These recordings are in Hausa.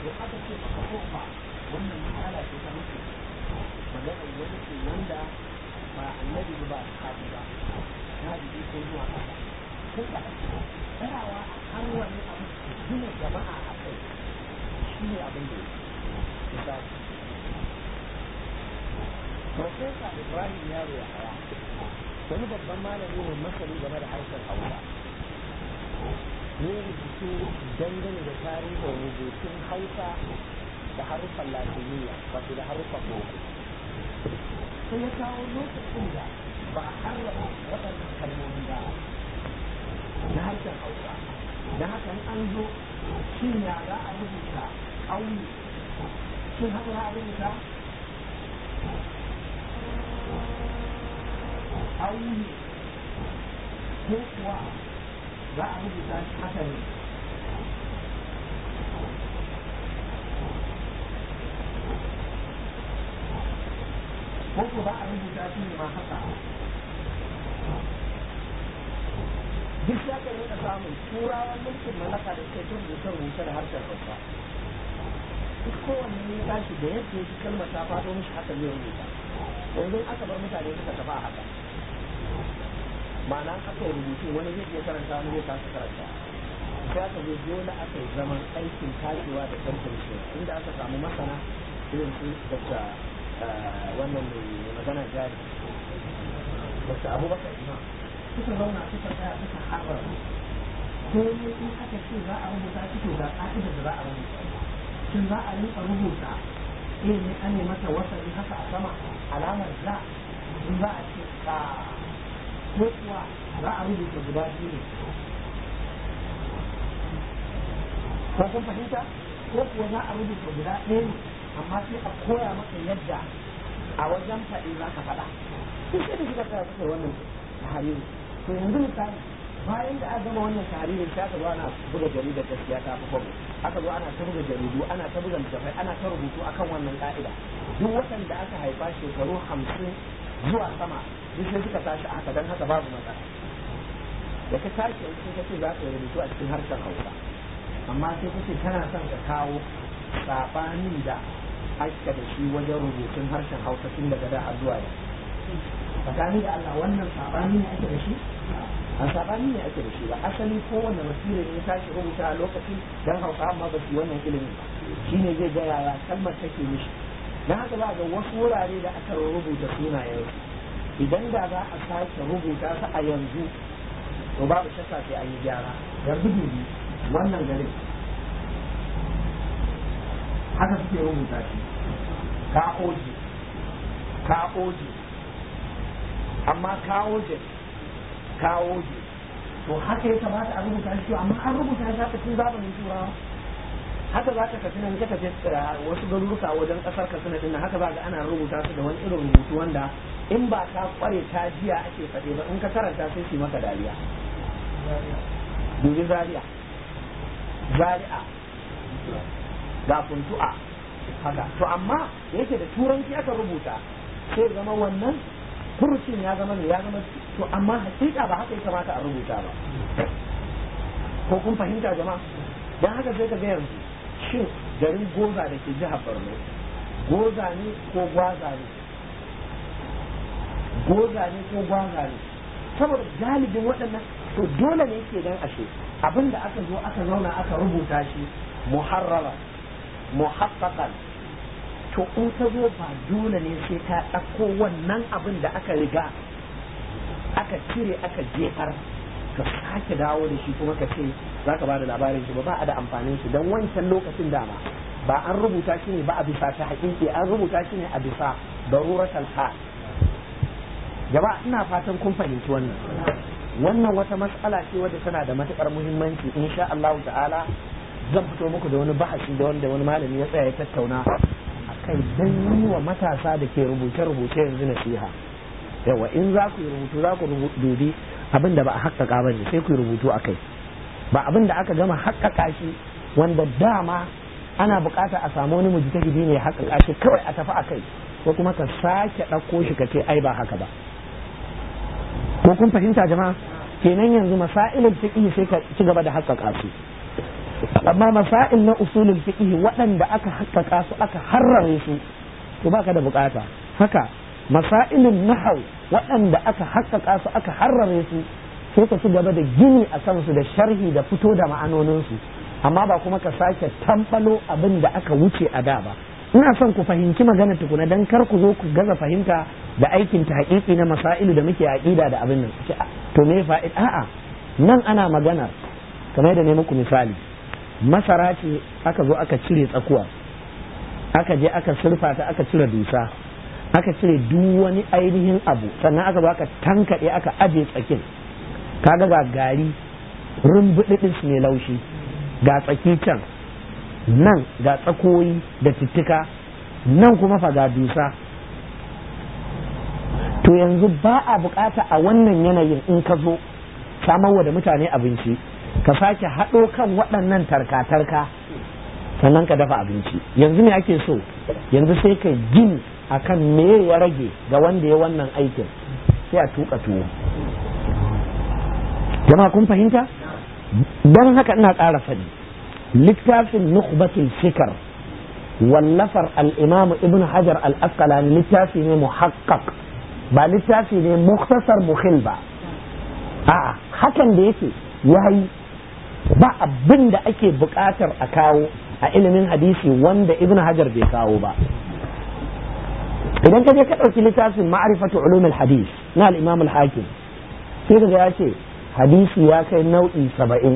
to aka ce maka kofa wannan matsala ce ta mutu magana wani ce wanda ba annabi ba sahabi ba na ji ko zuwa kasa kun ka tsayawa a har wani abu gina jama'a a kai shi ne abin da ya misali Profesa Ibrahim Yaro ya haya wani babban malami ne masani game da harshen Hausa ne rubutu dangane da tarihin rubutun Hausa da haruffan Latiniya wato da haruffan Boko sai ya kawo lokacin da ba a harrama waɗannan kalmomi ba na harshen Hausa da haka an zo shin ya za a rubuta ƙauye shin haka za a rubuta ƙauye ko kuwa za a rubuta shi haka ne ko ko za a rubuta shi ne ma haka duk ya kan rika samun turawan mulkin mallaka da suke cin rubuce rubuce da harshen hausa duk kowanne ya tashi da yadda yake kalmar ta faɗo mishi haka zai rubuta yanzu aka bar mutane suka tafi a haka ma'ana aka yi rubutu wani zai iya karanta wani zai kasa karanta sai aka zo dole aka yi zaman aikin tashewa da tantance inda aka samu masana irin su daga wannan mai magana jari daga abubakar imam suka zauna suka tsaya suka haɓar komai in aka ce za a rubuta shi to ga ƙa'idar da za a rubuta shin za a rinka rubuta eh ne an mata wasali haka a sama alamar za in za a ce ka ko kuwa za a rubuta guda biyu ne ko kun fahimta ko kuwa za a rubuta guda ɗaya ne amma sai a koya maka yadda a wajen faɗi za ka faɗa sun sai da suka tsaya suka yi wannan tahariri to yanzu misali bayan da aka gama wannan taharirin sai aka zo ana buga jaridar gaskiya ta fi kwabo aka zo ana ta buga jaridu ana ta buga littafai ana ta rubutu akan wannan ka'ida duk waɗanda aka haifa shekaru hamsin zuwa sama duk sai suka tashi haka don haka babu matsala da ka tashi yanzu ka ce za ka yi rubutu a cikin harshen hausa amma sai ka ce kana son ka kawo saɓanin da aka da shi wajen rubutun harshen hausa tun daga da har zuwa da tsakani da Allah wannan saɓani ne ake da shi a saɓani ne ake da shi ba asali kowane wasira ne tashi rubuta a lokacin dan hausa amma ba su yi wannan ilimin ba shine zai ga yaya kalmar take mishi dan haka za ga wasu wurare da aka rubuta sunayen idan da za a sake rubuta su a yanzu to babu shakka sai an yi gyara yanzu dubi wannan garin haka suke rubuta shi ka'oji ka'oji amma kawoje kawoje to haka ya kamata a rubuta shi amma an rubuta shi haka tun zamanin turawa haka za ka kafi nan ka tafi wasu garuruka wajen kasar katsina din haka za ga ana rubuta su da wani irin rubutu wanda in ba ka kware ta jiya ake faɗe ba in ka karanta sai su maka dariya dubi zaria zari'a ga funtu'a haka to amma da yake da turanci aka rubuta sai zama wannan furucin ya zama ne ya zama to amma hakika ba haka ya kamata a rubuta ba ko kun fahimta jama'a dan haka sai ka ga yanzu shin garin goza da ke jihar borno goza ne ko gwaza ne goza ne ko gwaza ne saboda galibin waɗannan to dole ne ke dan ashe abin da aka zo aka zauna aka rubuta shi muharrara muhaqqaqan to in ka zo ba dole ne sai ka ɗauko wannan abin da aka riga aka cire aka jefar ka sake dawo da shi kuma ka ce za ka ba da labarin shi ba ba a da amfanin shi don wancan lokacin dama ba an rubuta shi ne ba a bisa ta haƙiƙi an rubuta shi ne a bisa daruratal hal jama'a ina fatan kun fahimci wannan wannan wata mas'ala ce wadda tana da matukar muhimmanci insha Allah ta'ala zan fito muku da wani bahasi da wanda wani malami ya tsaya ya tattauna akai dan yi wa matasa da ke rubuce-rubuce yanzu nasiha yawa in za ku yi rubutu za ku dubi abin da ba a haƙƙaƙa ba ne sai ku yi rubutu a kai ba abin da aka gama haƙƙaƙa shi wanda dama ana buƙata a samu wani mujtahidi ne haƙƙaƙa shi kawai a tafi a kai ko kuma ka sake ɗauko shi ka ce ai ba haka ba ko kun fahimta jama'a kenan yanzu masailul fiqh sai ka ci gaba da haƙƙaƙa su amma masail na usulul fiqh waɗanda aka haƙƙaƙa su aka harrare su to baka da bukata haka masailun nahau waɗanda aka haƙƙaƙa su aka harrare su sai ka ci gaba da gini a kansu da sharhi da fito da ma'anoninsu amma ba kuma ka sake tambalo abin da aka wuce a da ba ina son ku fahimci magana tukuna dan kar ku zo ku gaza fahimta da aikin ta haƙiƙi na masailu da muke aƙida da abin nan to me fa'id a'a nan ana magana kamar da ne muku misali masara ce aka zo aka cire tsakuwa aka je aka surfa ta aka cire dusa aka cire duk wani ainihin abu sannan aka zo aka tankaɗe aka aje tsakin kaga ga gari rumbuɗiɗis mai laushi ga tsaki can nan ga tsakoyi da tittika nan kuma fa ga dusa to yanzu ba a bukata a wannan yanayin in ka zo samarwa da mutane abinci ka sake haɗo kan waɗannan tarka-tarka sannan ka dafa abinci yanzu me ake so yanzu sai ka gini akan me ya rage ga wanda ya wannan aikin sai a tuka tuwo jama'a kun fahimta don haka ina ƙara faɗi littafin nukhbatul fikar wallafar al-imam ibn hajar al-asqalani littafi ne muhaqqaq ba littafi ne muktasar mukhil ba a'a hakan da yake yayi ba abin da ake buƙatar a kawo a ilimin hadisi wanda ibn hajar bai kawo ba idan ka je ka ɗauki littafin ma'rifatu ulumul hadis na al-imam al-hakim sai ka ya ce hadisi ya kai nau'i saba'in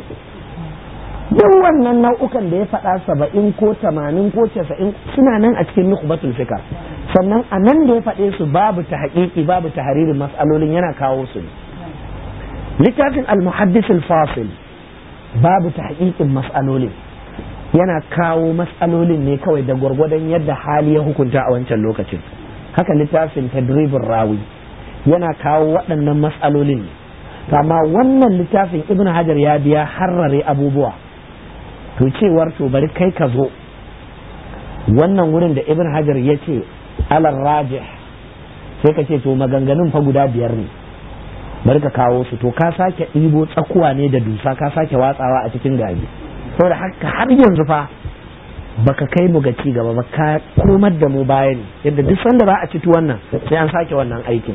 duk wannan nau'ukan da ya faɗa saba'in ko tamanin ko casa'in suna nan a cikin nukhbatul fikar sannan a nan da ya faɗe su babu ta haƙiƙi babu ta haririn mas'alolin yana kawo su littafin al-muhaddis al-fasil babu ta haƙiƙin mas'alolin yana kawo mas'alolin ne kawai da gwargwadon yadda hali ya hukunta a wancan lokacin haka littafin tadribin rawi yana kawo waɗannan mas'alolin ne amma wannan littafin ibn hajar ya biya harrare abubuwa to cewar to bari kai ka zo wannan wurin da ibn hajar ya ce alar rajih sai ka ce to maganganun fa guda biyar ne bari ka kawo su to ka sake ɗibo tsakuwa ne da dusa ka sake watsawa a cikin gari saboda haka har yanzu fa baka kai mu ga ci gaba ba ka komar da mu baya ne yadda duk sanda za a ci wannan sai an sake wannan aikin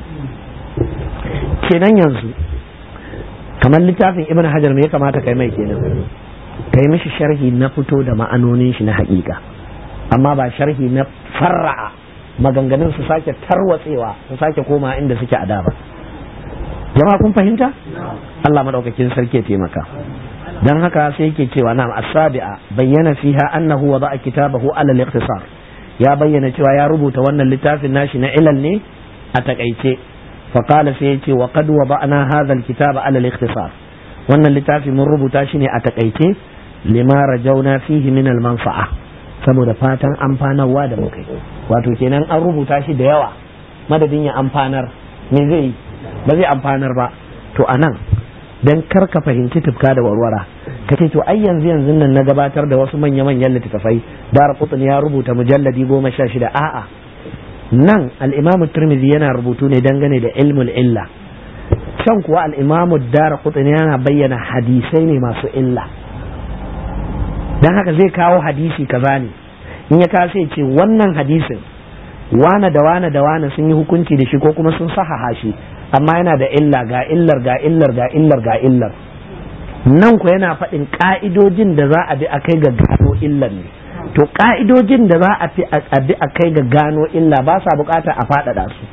kenan yanzu kamar littafin ibn hajar me ya kamata kai mai kenan kai mishi sharhi na fito da ma'anonin shi na haƙiƙa amma ba sharhi na farra'a maganganun su sake tarwatsewa su sake koma inda suke a da ba jama'a kun fahimta Allah madaukakin sarki ya taimaka dan haka sai yake cewa na as-sabi'a bayyana fiha annahu wada'a kitabahu ala al-ikhtisar ya bayyana cewa ya rubuta wannan littafin nashi na ilal ne a takaice فقال سيتي وقد وضعنا هذا الكتاب على الاختصار wannan littafi mun rubuta shi ne a takaice lima rajauna fihi min manfa'a saboda fatan amfanarwa da muka yi wato kenan an rubuta shi da yawa madadin ya amfanar me zai ba zai amfanar ba to anan dan kar ka fahimci tufka da warwara ka ce to ai yanzu yanzu nan na gabatar da wasu manya-manyan littattafai dar qutn ya rubuta mujalladi goma sha shida a'a nan al'imamu turmizi yana rubutu ne dangane da ilmul illa can kuwa al'imamu dara kutuni yana bayyana hadisai ne masu illa don haka zai kawo hadisi kaza ne in ya kawo sai ce wannan hadisin wane da wane da wane sun yi hukunci da shi ko kuma sun sahaha shi amma yana da illa ga illar ga illar ga illar ga illar nan ku yana faɗin ƙa'idojin da za a bi a kai ga gano illar ne to ka'idojin da za a fi a bi a kai ga gano illa ba sa bukata a faɗaɗa su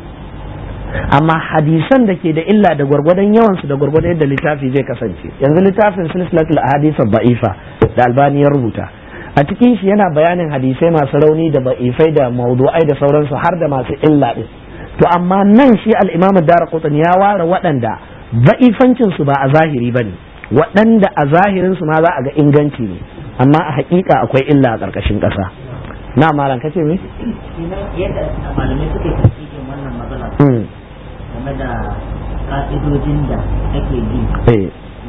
amma hadisan da ke da illa da gwargwadon yawansu da gwargwadon yadda littafi zai kasance yanzu littafin silsilatul ahadith ba'ifa da albani ya rubuta a cikin shi yana bayanin hadisai masu rauni da ba'ifai da maudu'ai da sauransu har da masu illa din to amma nan shi al-imam ad-darqutni ya ware waɗanda ba'ifancin su ba a zahiri bane waɗanda a zahirin su ma za a ga inganci ne amma a hakika akwai illa a ƙarƙashin ƙasa na malam kace me yadda malamai suke tafsirin wannan matsala game da ka'idojin da ake bi eh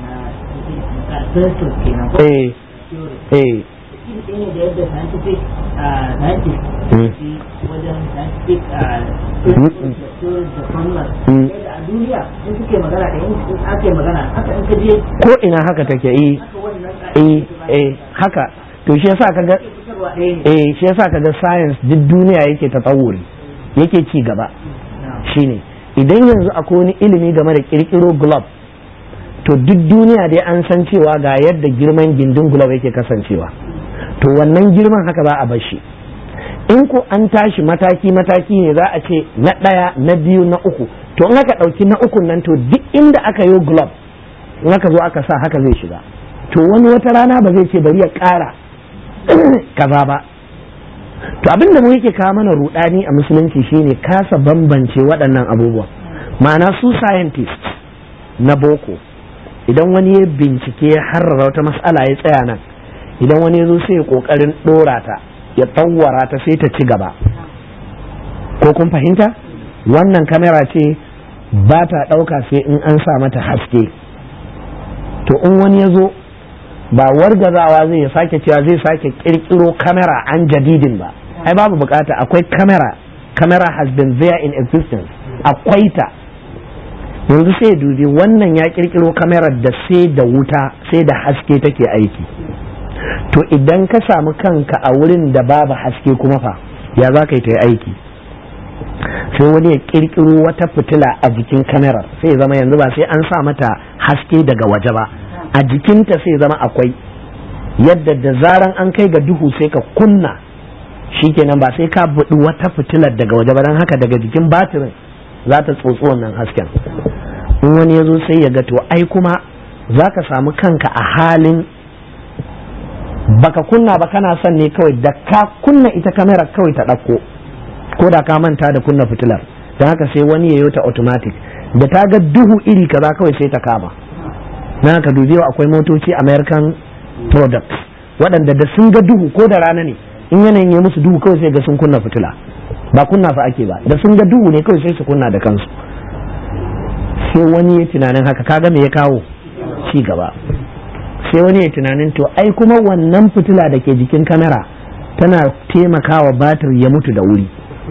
na karfin kenan ko eh eh shi ne da yadda scientific scientist wajen scientific a duniya in suke magana da in ake magana haka in ka je ko ina haka take eh eh eh haka to shi yasa kaga eh shi yasa kaga science duk duniya yake tatawuri yake ci gaba shine idan yanzu akwai wani ilimi game da kirkiro globe to duk duniya dai an san cewa ga yadda girman gindin globe yake kasancewa to wannan girman haka za a bar shi in ko an tashi mataki mataki ne za a ce na ɗaya na biyu na uku to in aka ɗauki na ukun nan to duk inda aka yi globe in aka zo aka sa haka zai shiga to wani wata rana ba zai ce bari ya ƙara kaza ba to abin da mu yake kawo mana rudani a musulunci shine kasa bambance waɗannan abubuwan ma'ana su scientists na boko idan wani ya bincike ya harrara wata mas'ala ya tsaya nan idan wani ya zo sai ya ƙoƙarin ɗora ta ya tsawara ta sai ta ci gaba ko kun fahimta wannan kamera ce ba ta ɗauka sai in an sa mata haske to in wani ya zo ba wargazawa zai ya sake cewa zai sake kirkiro kamera an jadidin ba ai babu bukata akwai kamera kamera has been there in existence akwai ta yanzu sai dubi wannan ya kirkiro kamerar da sai da wuta sai da haske take aiki to idan ka samu kanka a wurin da babu haske kuma fa ya za ka yi ta yi aiki sai wani ya kirkiro wata fitila a jikin kamerar sai ya zama yanzu ba sai an sa mata haske daga waje ba a jikinta sai zama akwai yadda da zaran an kai ga duhu sai ka kunna shikenan ba sai ka buɗi wata fitilar daga waje ba don haka daga jikin batirin za ta tsotsi wannan hasken in wani ya zo sai ya ga to ai kuma za ka samu kanka a halin baka kunna ba kana son ne kawai da ka kunna ita kamera kawai ta ɗauko ko da ka manta da kunna fitilar don haka sai wani ya yi ta automatic da ta ga duhu iri kaza kawai sai ta kama na ka dubi akwai motoci american products waɗanda da sun ga duhu ko da rana ne in yanayin ya musu duhu kawai sai ga sun kunna fitila ba kunna fa ake ba da sun ga duhu ne kawai sai su kunna da kansu sai wani ya tunanin haka kaga me ya kawo ci gaba sai wani ya tunanin to ai kuma wannan fitila da ke jikin kamera tana taimakawa batir ya mutu da wuri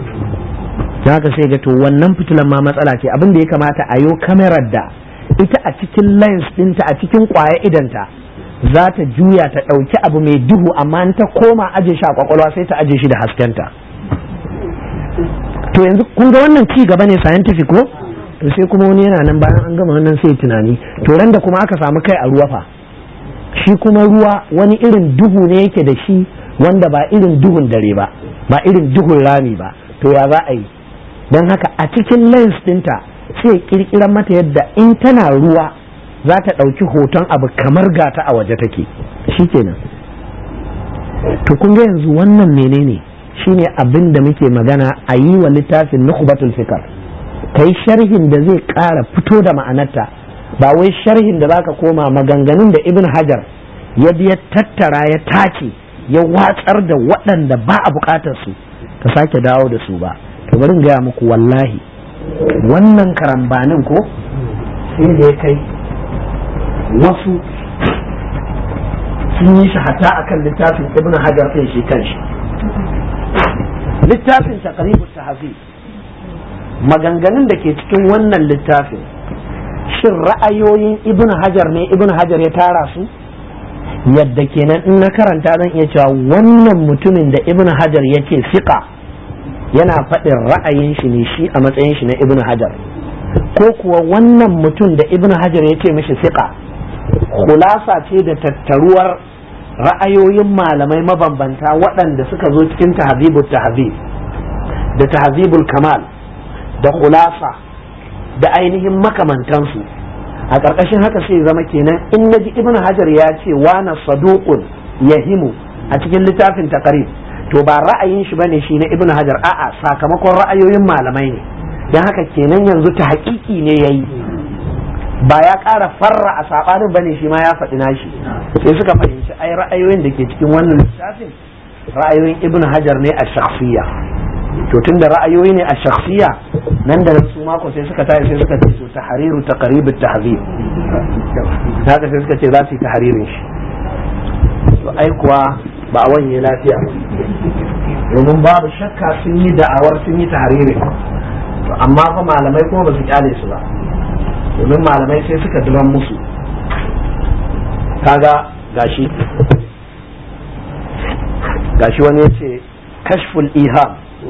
haka sai ga to wannan fitilan ma matsala ce abin da ya kamata a yo kamerar da ita a cikin lens ɗinta a cikin ƙwaya idanta za ta juya ta ɗauki abu mai duhu amma in ta koma aje shi a kwakwalwa sai ta aje shi da haskenta to yanzu kun ga wannan ci gaba ne scientific ko to sai kuma wani yana nan bayan an gama wannan sai tunani to ran da kuma aka samu kai a ruwa fa shi kuma ruwa wani irin duhu ne yake da shi wanda ba irin duhun dare ba ba irin duhun rami ba to ya za a yi don haka a cikin lens ɗinta sai kirkiran mata yadda in tana ruwa za ta ɗauki hoton abu kamar gata a waje take shikenan to kun ga yanzu wannan menene shine abin da muke magana a yi wa littafin nukhbatul fikar kai sharhin da zai ƙara fito da ma'anarta ba wai sharhin da zaka koma maganganun da ibn hajar ya biya tattara ya tace ya watsar da waɗanda ba a buƙatar su ka sake dawo da su ba to bari gaya muku wallahi wannan karambanin ko sai da ya kai wasu sun yi shi hatta akan littafin ibn hajar ɗin shi kanshi littafin taqribut tahzib maganganun da ke cikin wannan littafin shin ra'ayoyin ibn hajar ne ibn hajar ya tara su yadda kenan in na karanta zan iya cewa wannan mutumin da ibn hajar ya ce siƙa yana faɗin ra'ayin shi ne shi a matsayin shi na ibn hajar ko kuwa wannan mutum da ibn hajar ya ce mishi siƙa khulasa ce da tattaruwar ra'ayoyin malamai mabambanta waɗanda suka zo cikin tahzibul tahzib da tahzibul kamal da khulasa da ainihin makamantansu a ƙarƙashin haka sai zama kenan in naji ibn hajar ya ce wana saduqun yahimu a cikin littafin taqrib to ba ra'ayin shi bane shi na ibn hajar a'a sakamakon ra'ayoyin malamai ne dan haka kenan yanzu ta haƙiƙi ne yayi ba ya ƙara farra a saɓanin bane shi ma ya faɗi nashi sai suka fahimci ai ra'ayoyin da ke cikin wannan littafin ra'ayoyin ibn hajar ne a shakhsiyya to tun da ra'ayoyi ne a shakhsiyya nan da nan su mako sai suka tayi sai suka ce to tahriru taqrib at-tahzib haka sai suka ce za su yi tahririn shi to ai kuwa ba a wanye lafiya ba domin babu shakka sun yi da'awar sun yi tahririn to amma fa malamai kuma ba su kyale su ba domin malamai sai suka duban musu kaga gashi gashi wani ya ce kashful iham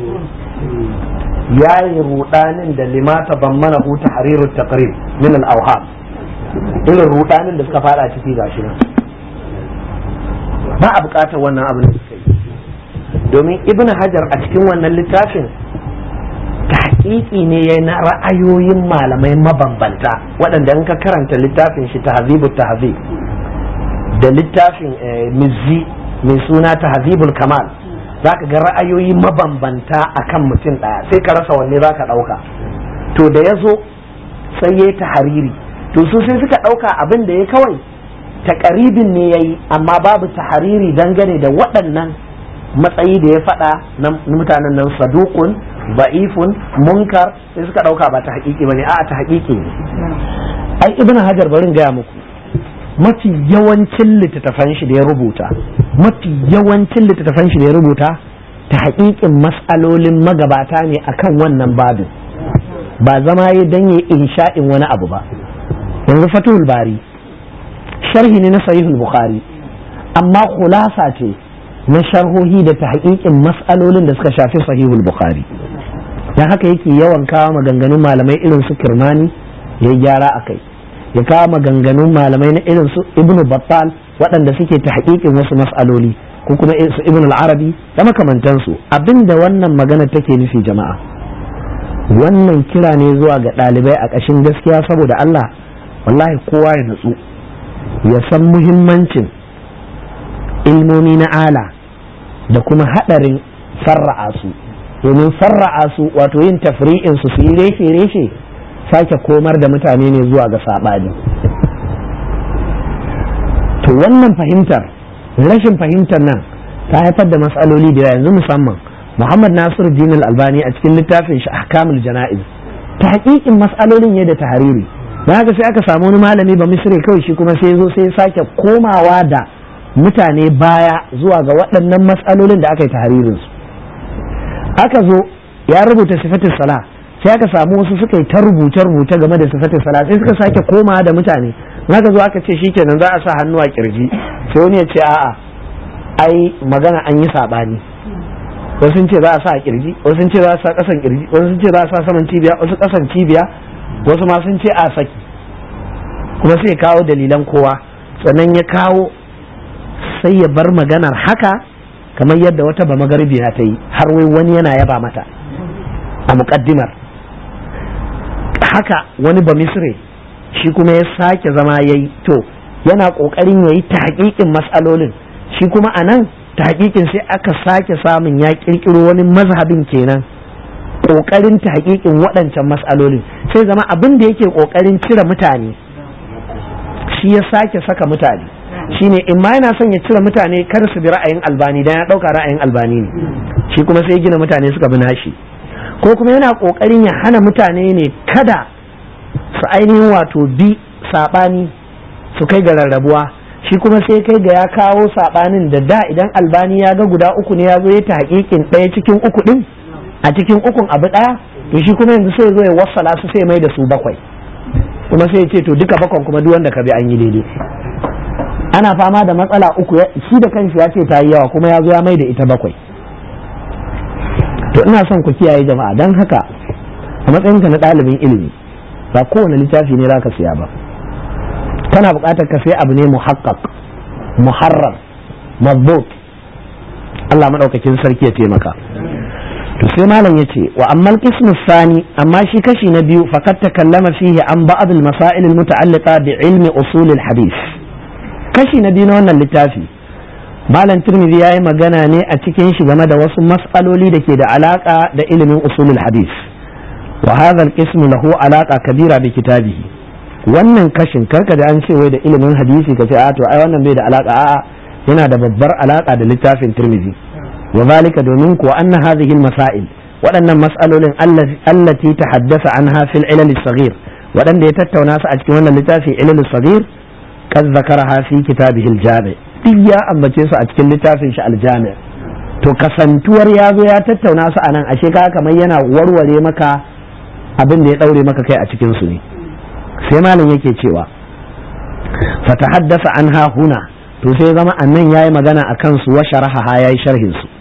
ya yi rudanin da limata ban mana huta hariru taqrib min al-awham irin rudanin da suka fada ciki gashi nan ba a bukatar wannan abin da suka yi domin ibn hajar a cikin wannan littafin tahqiqi ne ya na ra'ayoyin malamai mabambanta waɗanda in ka karanta littafin shi tahzibu tahzib da littafin mizzi mai suna tahzibul kamal zaka ga ra'ayoyi mabambanta akan mutum ɗaya sai ka rasa wanne zaka ɗauka to da ya zo sai ya yi tahariri to su sai suka ɗauka abin da ya kawai takaribin ne ya yi amma babu tahariri dangane da waɗannan matsayi da ya faɗa na mutanen nan sadukun ba'ifun munkar sai suka ɗauka ba ta haƙiƙi ba ne a'a ta haƙiƙi ne ai ibn hajar barin gaya muku mafi yawancin littattafan shi da ya rubuta mafi yawancin littattafan shi da ya rubuta ta haƙiƙin mas'alolin magabata ne akan wannan babin ba zama ya danye insha'in wani abu ba yanzu fatuhul bari sharhi ne na sahihul bukhari amma khulasa ce na sharhohi da ta haƙiƙin mas'alolin da suka shafi sahihul bukhari dan haka yake yawan kawo maganganun malamai irin su kirmani ya gyara a kai ya kawo maganganun malamai na irin su ibn battal waɗanda suke ta haƙiƙin wasu mas'aloli ko kuma su ibn al-arabi da makamantansu abinda wannan magana take nufi jama'a wannan kira ne zuwa ga ɗalibai a ƙashin gaskiya saboda Allah wallahi kowa ya natsu ya san muhimmancin ilmomi na ala da kuma haɗarin farra'a su domin farra'a su wato yin tafri'in su su yi reshe-reshe sake komar da mutane ne zuwa ga saɓani to wannan fahimtar rashin fahimtar nan ta haifar da matsaloli da yanzu musamman muhammad nasiru dinul albani a cikin littafin shi ahkamul jana'iz ta hakikin matsalolin ya da tahariri da haka sai aka samu wani malami ba misri kawai shi kuma sai zo sai sake komawa da mutane baya zuwa ga waɗannan matsalolin da aka yi taharirin su aka zo ya rubuta sifatin sala sai aka samu wasu suka yi ta rubuce rubuce game da sifatin sala sai suka sake komawa da mutane aka zo aka ce shikenan za a sa hannu a kirji sai wani ya ce a'a ai magana an yi sabani wasu sun ce za a sa a kirji wasu sun ce za a sa kasan kirji wasu sun ce za a sa saman cibiya wasu kasan cibiya wasu ma sun ce a saki kuma sai ya kawo dalilan kowa sannan ya kawo sai ya bar maganar haka kamar yadda wata ba magarbiya ta yi har wai wani yana yaba mata a muƙaddimar haka wani ba misre shi kuma ya sake zama ya yi to yana ƙoƙarin ya yi ta haƙiƙin matsalolin shi kuma a nan ta haƙiƙin sai aka sake samun ya ƙirƙiro wani mazhabin kenan ƙoƙarin ta haƙiƙin waɗancan matsalolin sai zama abin da yake ƙoƙarin cire mutane shi ya sake saka mutane shine in ma yana son ya cire mutane kar su bi ra'ayin albani dan ya ɗauka ra'ayin albani ne shi kuma sai gina mutane suka bi nashi ko kuma yana ƙoƙarin ya hana mutane ne kada su ainihin wato bi saɓani su kai ga rarrabuwa shi kuma sai kai ga ya kawo saɓanin da da idan albani ya ga guda uku ne ya zo ya ta hakikin ɗaya cikin uku ɗin a cikin ukun abu ɗaya to shi kuma yanzu sai zo ya wassala su sai mai da su bakwai kuma sai ya ce to duka bakwan kuma duk wanda ka bi an yi daidai ana fama da matsala uku shi da kanshi ya ce ta yi yawa kuma ya zo ya mai da ita bakwai to ina son ku kiyaye jama'a don haka a matsayinka na ɗalibin ilimi ba kowane littafi ne za ka siya ba kana buƙatar ka sai abu ne muhakkak muharrar mabbut Allah maɗaukakin sarki ya taimaka to sai malam yace wa amma al sani amma shi kashi na biyu faqad takallama fihi an ba'd al-masail al-muta'alliqa bi ilmi usul al-hadith kashi na biyu na wannan littafi malam tirmidhi yayi magana ne a cikin shi game da wasu mas'aloli da ke da alaka da ilimin usul al-hadith wa hadha al-qism lahu alaqa kabira bi kitabihi wannan kashin karka da an ce wai da ilimin hadisi ka ce a to ai wannan bai da alaka a'a yana da babbar alaka da littafin tirmidhi wa zalika domin kuwa anna hadhihi masail waɗannan mas'alolin allati tahaddasa anha fil ilal saghir waɗanda ya tattauna su a cikin wannan littafi ilal saghir kad zakaraha fi kitabihi al-jami duk ya ambace su a cikin littafin shi al-jami to kasantuwar ya zo ya tattauna su anan ashe ka kamar yana warware maka abin da ya daure maka kai a cikin su ne sai malam yake cewa fatahaddasa anha huna to sai zama annan yayi magana akan su wa sharaha yayi sharhin su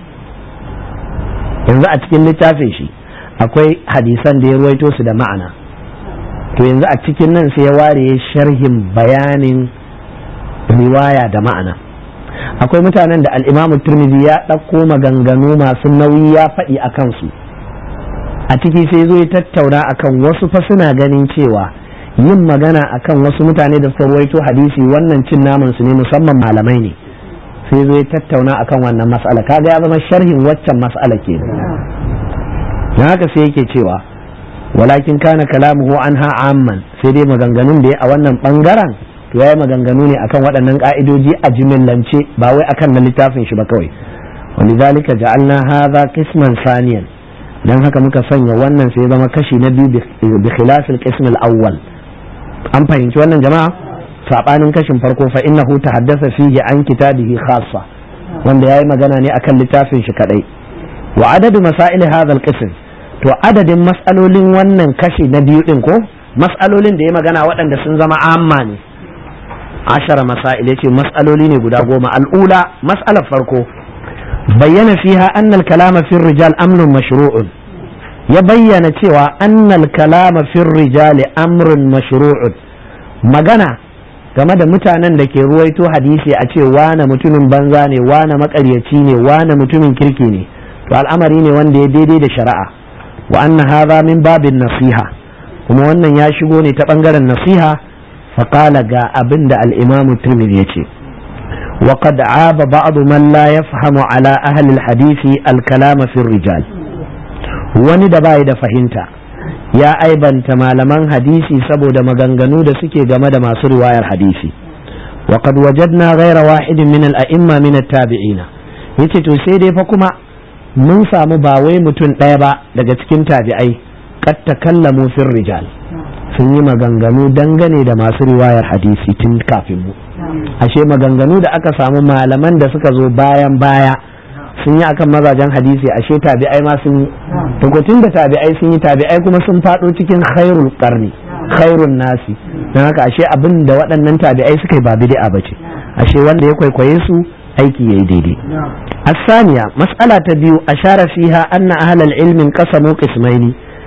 yanzu a cikin littafin shi akwai hadisan da ya ruwaito su da ma'ana to yanzu a cikin nan sai ya ware sharhin bayanin riwaya da ma'ana akwai mutanen da al'imamu turmizi ya ɗauko maganganu masu nauyi ya faɗi a kansu a ciki sai zo ya tattauna akan wasu fa suna ganin cewa yin magana akan wasu mutane da suka ruwaito hadisi wannan cin naman su ne musamman malamai ne sai zo ya tattauna akan wannan mas'ala kaga ya zama sharhin waccan mas'ala ke don haka sai yake cewa walakin kana kalamuhu anha amman sai dai maganganun da ya a wannan bangaren to yayi maganganu ne akan waɗannan ka'idoji a jimillance ba wai akan na littafin shi ba kawai walidhalika ja'alna hadha qisman saniyan dan haka muka sanya wannan sai zama kashi na biyu bi khilafil qism al-awwal an fahimci wannan jama'a sabanin kashin farko fa innahu tahaddasa fihi an kitabihi khassa wanda yayi magana ne akan littafin shi kadai wa adadu masail hadha al-qism to adadin mas'alolin wannan kashi na biyu din ko mas'alolin da ya magana waɗanda sun zama amma ne ashara masail yace mas'aloli ne guda goma al'ula mas'alar farko bayyana fiha annal kalama fi rijal amrun mashru'un ya bayyana cewa annal kalama fi rijal amrun mashru'un magana game da mutanen da ke ruwaito hadisi a ce wane mutumin banza ne wane makaryaci ne wane mutumin kirki ne to al'amari ne wanda ya daidai da shari'a wa anna hadha min babin nasiha kuma wannan ya shigo ne ta bangaren nasiha faqala ga abin da al-imam tirmidhi yace وقد عاب بعض من لا يفهم على أهل الحديث الكلام في الرجال wani da bai da fahimta ya aibanta malaman hadisi saboda maganganu da suke game da masu riwayar hadisi wa qad wajadna ghayra wahidin min al-a'imma min at-tabi'ina yace to sai dai fa kuma mun samu ba wai mutum ɗaya ba daga cikin tabi'ai qad takallamu fir rijal sun yi maganganu dangane da masu riwayar hadisi tun kafin mu ashe maganganu da aka samu malaman da suka zo bayan baya sun yi akan mazajen hadisi ashe tabi'ai ma sun yi tukutun da tabi'ai sun yi tabi'ai kuma sun faɗo cikin khairul qarni khairun nasi don haka ashe abin da waɗannan tabi'ai suka yi ba bid'a bace ashe wanda ya kwaikwaye su aiki yayi daidai الثانية مسألة تبيو أشار فيها أن أهل العلم انقسموا قسمين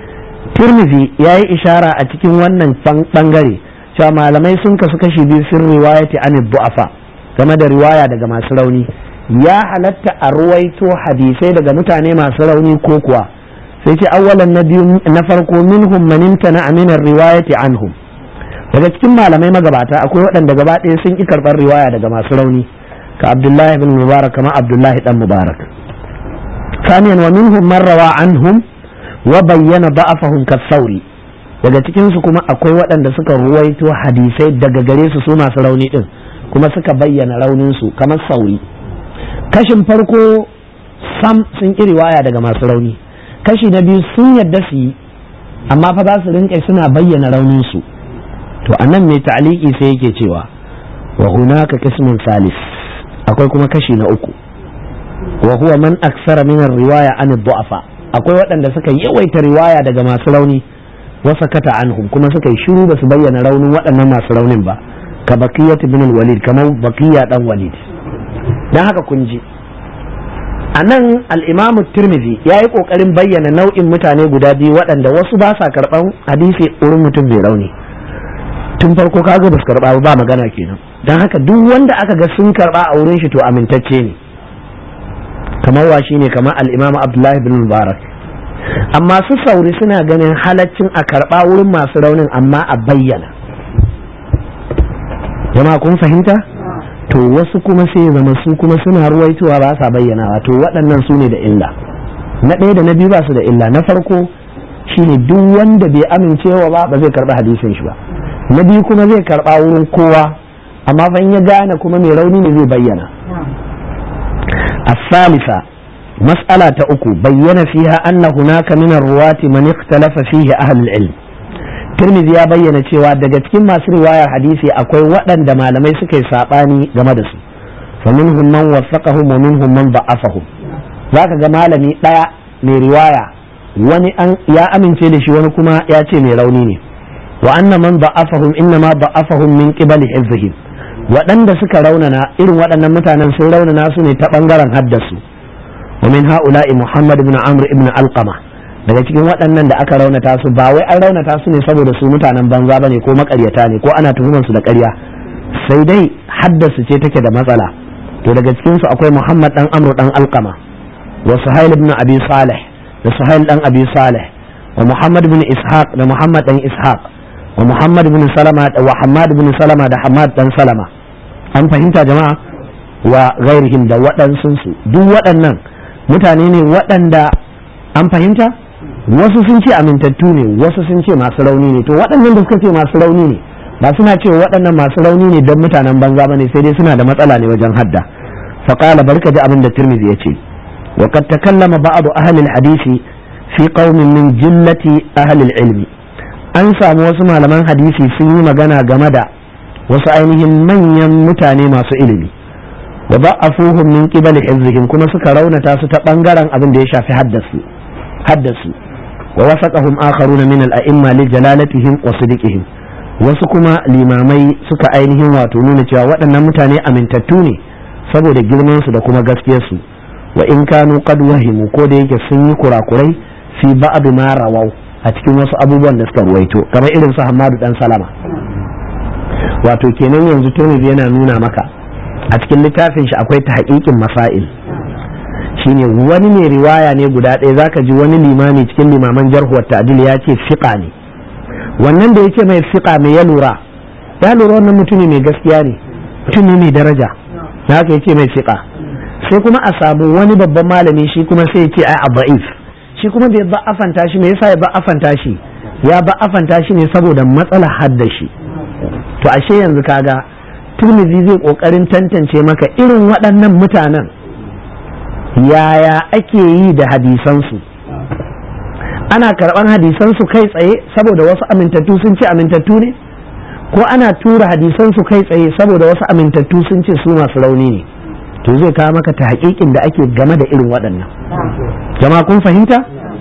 ترمذي ياي إشارة أتكين ونن بانغري cewa malamai sun kasu kashi biyu sun riwayati an du'afa game da riwaya daga masu rauni ya halatta a ruwaito hadisai daga mutane masu rauni ko kuwa sai ce awwalan na biyu na farko minhum man imtana min riwayati anhum daga cikin malamai magabata akwai waɗanda gaba ɗaya sun ki karɓar riwaya daga masu rauni ka abdullahi bin mubarak kama abdullahi dan mubarak ثانيا ومنهم من روى عنهم وبين ضعفهم كالثوري daga cikinsu kuma akwai waɗanda suka ruwaito hadisai daga gare su su masu rauni ɗin kuma suka bayyana rauninsu kamar sauri kashin farko sam sun ƙi riwaya daga masu rauni kashi na biyu sun yadda su yi amma fa za su rinƙa suna bayyana rauninsu to a nan mai ta'aliki sai yake cewa wa hunaka qismun salis akwai kuma kashi na uku wa huwa man aksara min riwaya an du'afa akwai waɗanda suka yawaita riwaya daga masu rauni wasakata anhum kuma suka yi shiru ba su bayyana raunin waɗannan masu raunin ba ka bakiyat ibn walid kamar bakiya dan walid dan haka kun ji a nan al'imamu tirmidhi ya yi ƙoƙarin bayyana nau'in mutane guda biyu waɗanda wasu ba sa karɓan hadisi wurin mutum mai rauni tun farko kaga ba su karɓa ba magana kenan don haka duk wanda aka ga sun karɓa a wurin shi to amintacce ne kamar wa shine kamar al'imamu abdullahi bin mubarak amma su sauri suna ganin halaccin a karɓa wurin masu raunin amma a bayyana jama'a kun fahimta to wasu kuma sai zama su kuma suna ruwaitowa ba sa bayyanawa to waɗannan su ne da illa na ɗaya da na biyu ba su da illa na farko shine duk wanda bai amincewa ba ba zai karɓi hadisin shi ba na biyu kuma zai karɓa wurin kowa amma fa in ya gane kuma mai rauni ne zai bayyana الثالثة مسألة أكو بين فيها أن هناك من الرواة من اختلف فيه أهل العلم Tirmidhi ya bayyana cewa daga cikin masu riwayar hadisi akwai waɗanda malamai suka yi saɓani game da su fa minhum man wasaqahum wa minhum man da'afahum zaka ga malami ɗaya mai riwaya wani an ya amince da shi wani kuma ya ce mai rauni ne wa anna man da'afahum inna ma da'afahum min qibali hifzihim waɗanda suka raunana irin waɗannan mutanen sun raunana su ne ta ɓangaren haddasu wa min ha'ula'i muhammad ibn amr ibn alqama daga cikin waɗannan da aka raunata su ba wai an raunata su ne saboda su mutanen banza bane ko makaryata ne ko ana tuhumar su da ƙarya sai dai haddasu ce take da matsala to daga cikin su akwai muhammad dan amr dan alqama wa suhail ibn abi salih da suhail dan abi salih wa muhammad ibn ishaq da muhammad dan ishaq wa muhammad ibn salama wa hamad ibn salama da hamad dan salama an fahimta jama'a wa ghairihim da waɗansunsu duk waɗannan mutane ne waɗanda an fahimta wasu sun ce amintattu ne wasu sun ce masu rauni ne to waɗannan da suka ce masu rauni ne ba suna ce waɗannan masu rauni ne don mutanen banza bane sai dai suna da matsala ne wajen hadda faqala barka ji abin da tirmidhi yace wa qad takallama ba'd ahli al-hadisi fi qaumin min jillati ahli al-ilmi an samu wasu malaman hadisi sun yi magana game da wasu ainihin manyan mutane masu ilimi wa ba'afuhum min qibali hifzihim kuma suka raunata su ta bangaren abin da ya shafi haddasu haddasu wa wasaqahum akharuna min al-a'imma li jalalatihim wa sidqihim wasu kuma limamai suka ainihin wato nuna cewa waɗannan mutane amintattu ne saboda girman su da kuma gaskiyar su wa in kanu qad wahimu ko da yake sun yi kurakurai fi ba'd ma rawau a cikin wasu abubuwan da suka ruwaito kamar irin su Hammadu dan Salama wato kenan yanzu Tirmidhi yana nuna maka a cikin littafin shi akwai ta haƙiƙin masail shine wani ne riwaya ne guda ɗaya zaka ji wani limami cikin limaman jarhuwar ta'dil ya ce fiqa ne wannan da yake mai fiqa mai ya lura ya lura wannan mutumi mai gaskiya ne mutum ne mai daraja da haka yake mai fiqa sai kuma a samu wani babban malami shi kuma sai ya ce ai aba'if shi kuma da ya ba'afanta shi me yasa ya ba'afanta shi ya ba'afanta shi ne saboda matsalar haddashi to ashe yanzu kaga turmizi zai kokarin tantance maka irin waɗannan mutanen yaya ake yi da hadisansu ana karɓar hadisansu kai tsaye saboda wasu amintattu sun ce amintattu ne ko ana tura hadisansu kai tsaye saboda wasu amintattu sun ce su masu rauni ne to zai kawo maka ta haƙiƙin da ake game da irin waɗannan jama'a kun fahimta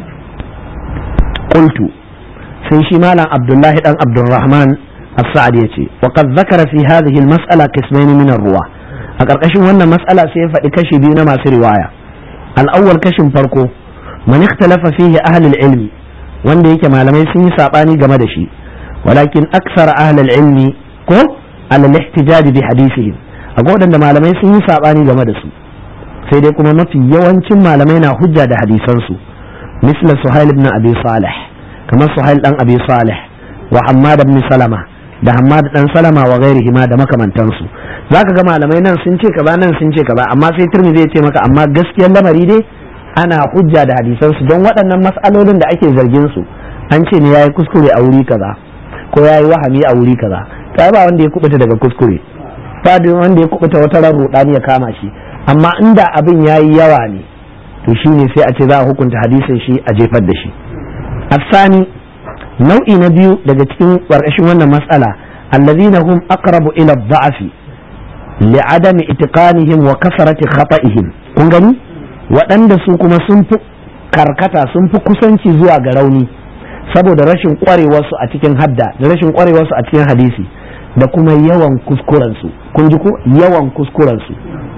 qultu sai shi malam abdullahi dan abdulrahman السعد يتي وقد ذكر في هذه المسألة قسمين من الرواة أقرقشن وانا مسألة سيفا كشي بينا ما في رواية الأول كشن فرقو من اختلف فيه أهل العلم wanda yake malamai sun yi saɓani game da shi walakin aksar ahlul ilmi ko alal ihtijaj bi hadisihim akwai waɗanda malamai sun yi saɓani game da su sai dai kuma mafi yawancin malamai na hujja da hadisansu misla suhail ibn abi salih kamar suhail dan abi salih wa hammad ibn salama da Hammad dan Salama wa gairihi ma da makamantansu zaka ga malamai nan sun ce kaza nan sun ce kaza amma sai Tirmidhi ya ce maka amma gaskiyar lamari dai ana hujja da hadisan su don waɗannan mas'alolin da ake zargin su an ce ne yayi kuskure a wuri kaza ko yayi wahami a wuri kaza kai ba wanda ya kubuta daga kuskure ba wanda ya kubuta wata ran rudani ya kama shi amma inda abin yayi yawa ne to shine sai a ce za a hukunta hadisin shi a jefar da shi asani nau'i na biyu daga cikin ƙarƙashin wannan matsala allazina hum aqrabu ila dha'fi li'adami itiqanihim wa kasarati khata'ihim kun gani waɗanda su kuma sun fi karkata sun fi kusanci zuwa ga rauni saboda rashin ƙwarewarsu a cikin hadda da rashin ƙwarewarsu a cikin hadisi da kuma yawan kuskurensu kun ji ko yawan kuskurensu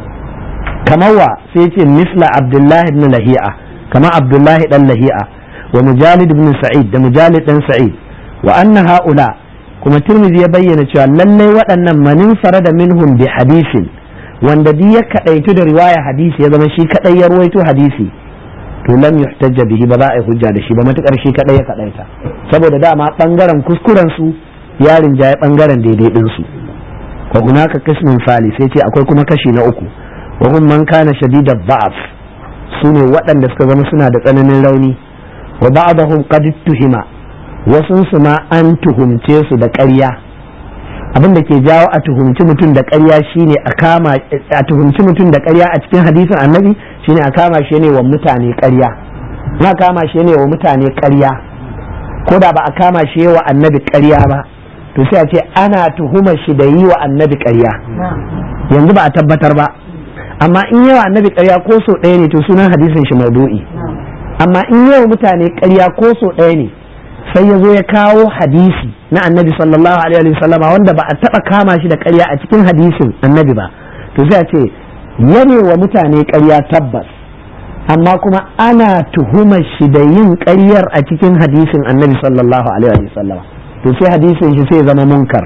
kamar wa sai ce misla abdullahi ibn lahi'a kamar abdullahi dan lahi'a wa mujalid ibn sa'id da mujalid dan sa'id wa anna haula kuma tirmidhi ya bayyana cewa lallai waɗannan manin da minhum bi hadisin wanda duk ya kadaitu da riwaya hadisi ya zama shi kadai ya ruwaito hadisi to lam yuhtajja bihi ba za a yi hujja da shi ba matukar shi kadai ya kadaita saboda dama bangaren kuskuren su ya rinjaye bangaren daidai din su wa hunaka qismun sali sai ce akwai kuma kashi na uku wa hum man kana shadida dha'af sune waɗanda suka zama suna da tsananin rauni wa ba'dahum qad tuhima wasun su ma an tuhumce su da ƙarya abin da ke jawo a tuhumci mutum da ƙarya shine a kama a tuhumci mutum da ƙarya a cikin hadisin annabi shine a kama shi ne wa mutane ƙarya na kama shi ne wa mutane ƙarya ko da ba a kama shi wa annabi ƙarya ba to sai a ce ana tuhumar shi da yi wa annabi ƙarya yanzu ba a tabbatar ba amma in yawa annabi ƙarya ko so ɗaya ne to sunan hadisin shi maudu'i amma in yau mutane ƙarya ko so ɗaya ne sai ya zo ya kawo hadisi na annabi sallallahu alaihi wa sallama wanda ba a taɓa kama shi da ƙarya a cikin hadisin annabi ba to sai a ce yane wa mutane ƙarya tabbas amma kuma ana tuhumar shi da yin ƙaryar a cikin hadisin annabi sallallahu alaihi wa sallama to sai hadisin shi sai zama munkar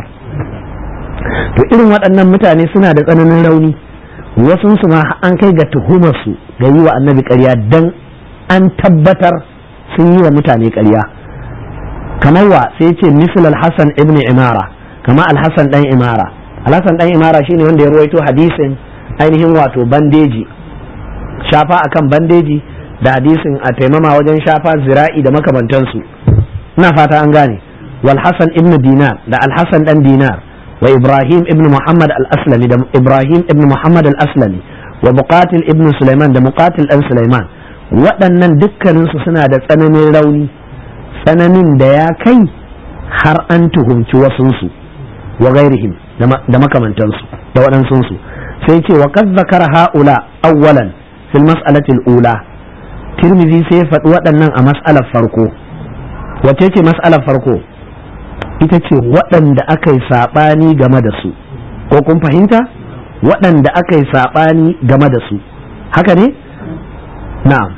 to irin waɗannan mutane suna da tsananin rauni wasu su ma an kai ga tuhumar su ga yi wa annabi ƙarya dan an tabbatar sun yi wa mutane ƙarya kamar wa sai ce misal al-hasan ibn imara kama al-hasan dan imara al-hasan dan imara shine wanda ya ruwaito hadisin ainihin wato bandeji shafa akan bandeji da hadisin a taimama wajen shafa zira'i da makamantansu ina fata an gane wal hasan ibn dinar da al-hasan dan dinar wa ibrahim ibn muhammad al-aslami da ibrahim ibn muhammad al-aslami wa muqatil ibn sulaiman da muqatil dan sulaiman waɗannan dukkaninsu suna da tsananin rauni tsananin da ya kai har an tuhumci wasunsu wa gairihim da makamantansu da waɗansunsu sai ce wa kad zakara ha'ula awwalan fil mas'alatil ula tirmizi sai ya faɗi waɗannan a mas'alar farko wace ce mas'alar farko ita ce waɗanda aka yi saɓani game da su ko kun fahimta waɗanda aka yi saɓani game da su haka ne na'am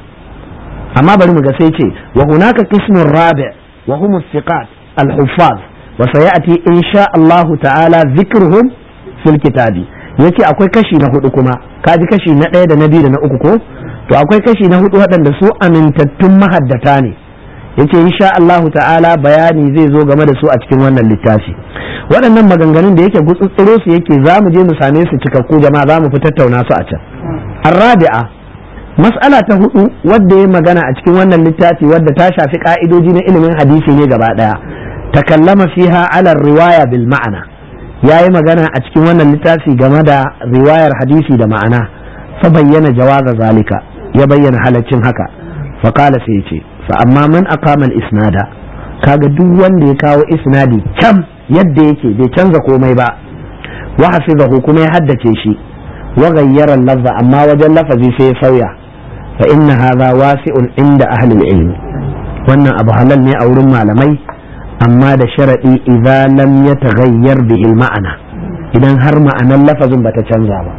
amma bari mu ga sai ce wa hunaka qismun rabi wa hum thiqat al-huffaz wa sayati insha Allah ta'ala dhikruhum fil kitabi yace akwai kashi na hudu kuma kaji kashi na ɗaya da na biyu da na uku ko to akwai kashi na hudu waɗanda su amintattun mahaddata ne yace insha Allah ta'ala bayani zai zo game da su a cikin wannan littafi waɗannan maganganun da yake gutsutsuro su yake za mu je mu same su cikakku jama'a za mu fi tattauna su a can arrabi'a mas'ala ta hudu wadda ya magana a cikin wannan littafi wadda ta shafi ka'idoji na ilimin hadisi ne gaba daya takallama fiha ala riwaya bil ma'ana yayi magana a cikin wannan littafi game da riwayar hadisi da ma'ana fa bayyana jawaza zalika ya bayyana halaccin haka fa qala sai ce fa amma man aqama al isnada kaga duk wanda ya kawo isnadi kam yadda yake bai canza komai ba wa hafizahu kuma ya haddace shi wa ghayyara lafza amma wajen lafazi sai ya sauya fa inna hadha wasi'un inda ahli ilm wannan abu halal ne a wurin malamai amma da sharadi idan lam yataghayyar bihi ma'ana idan har ma'anar lafazin bata canza ba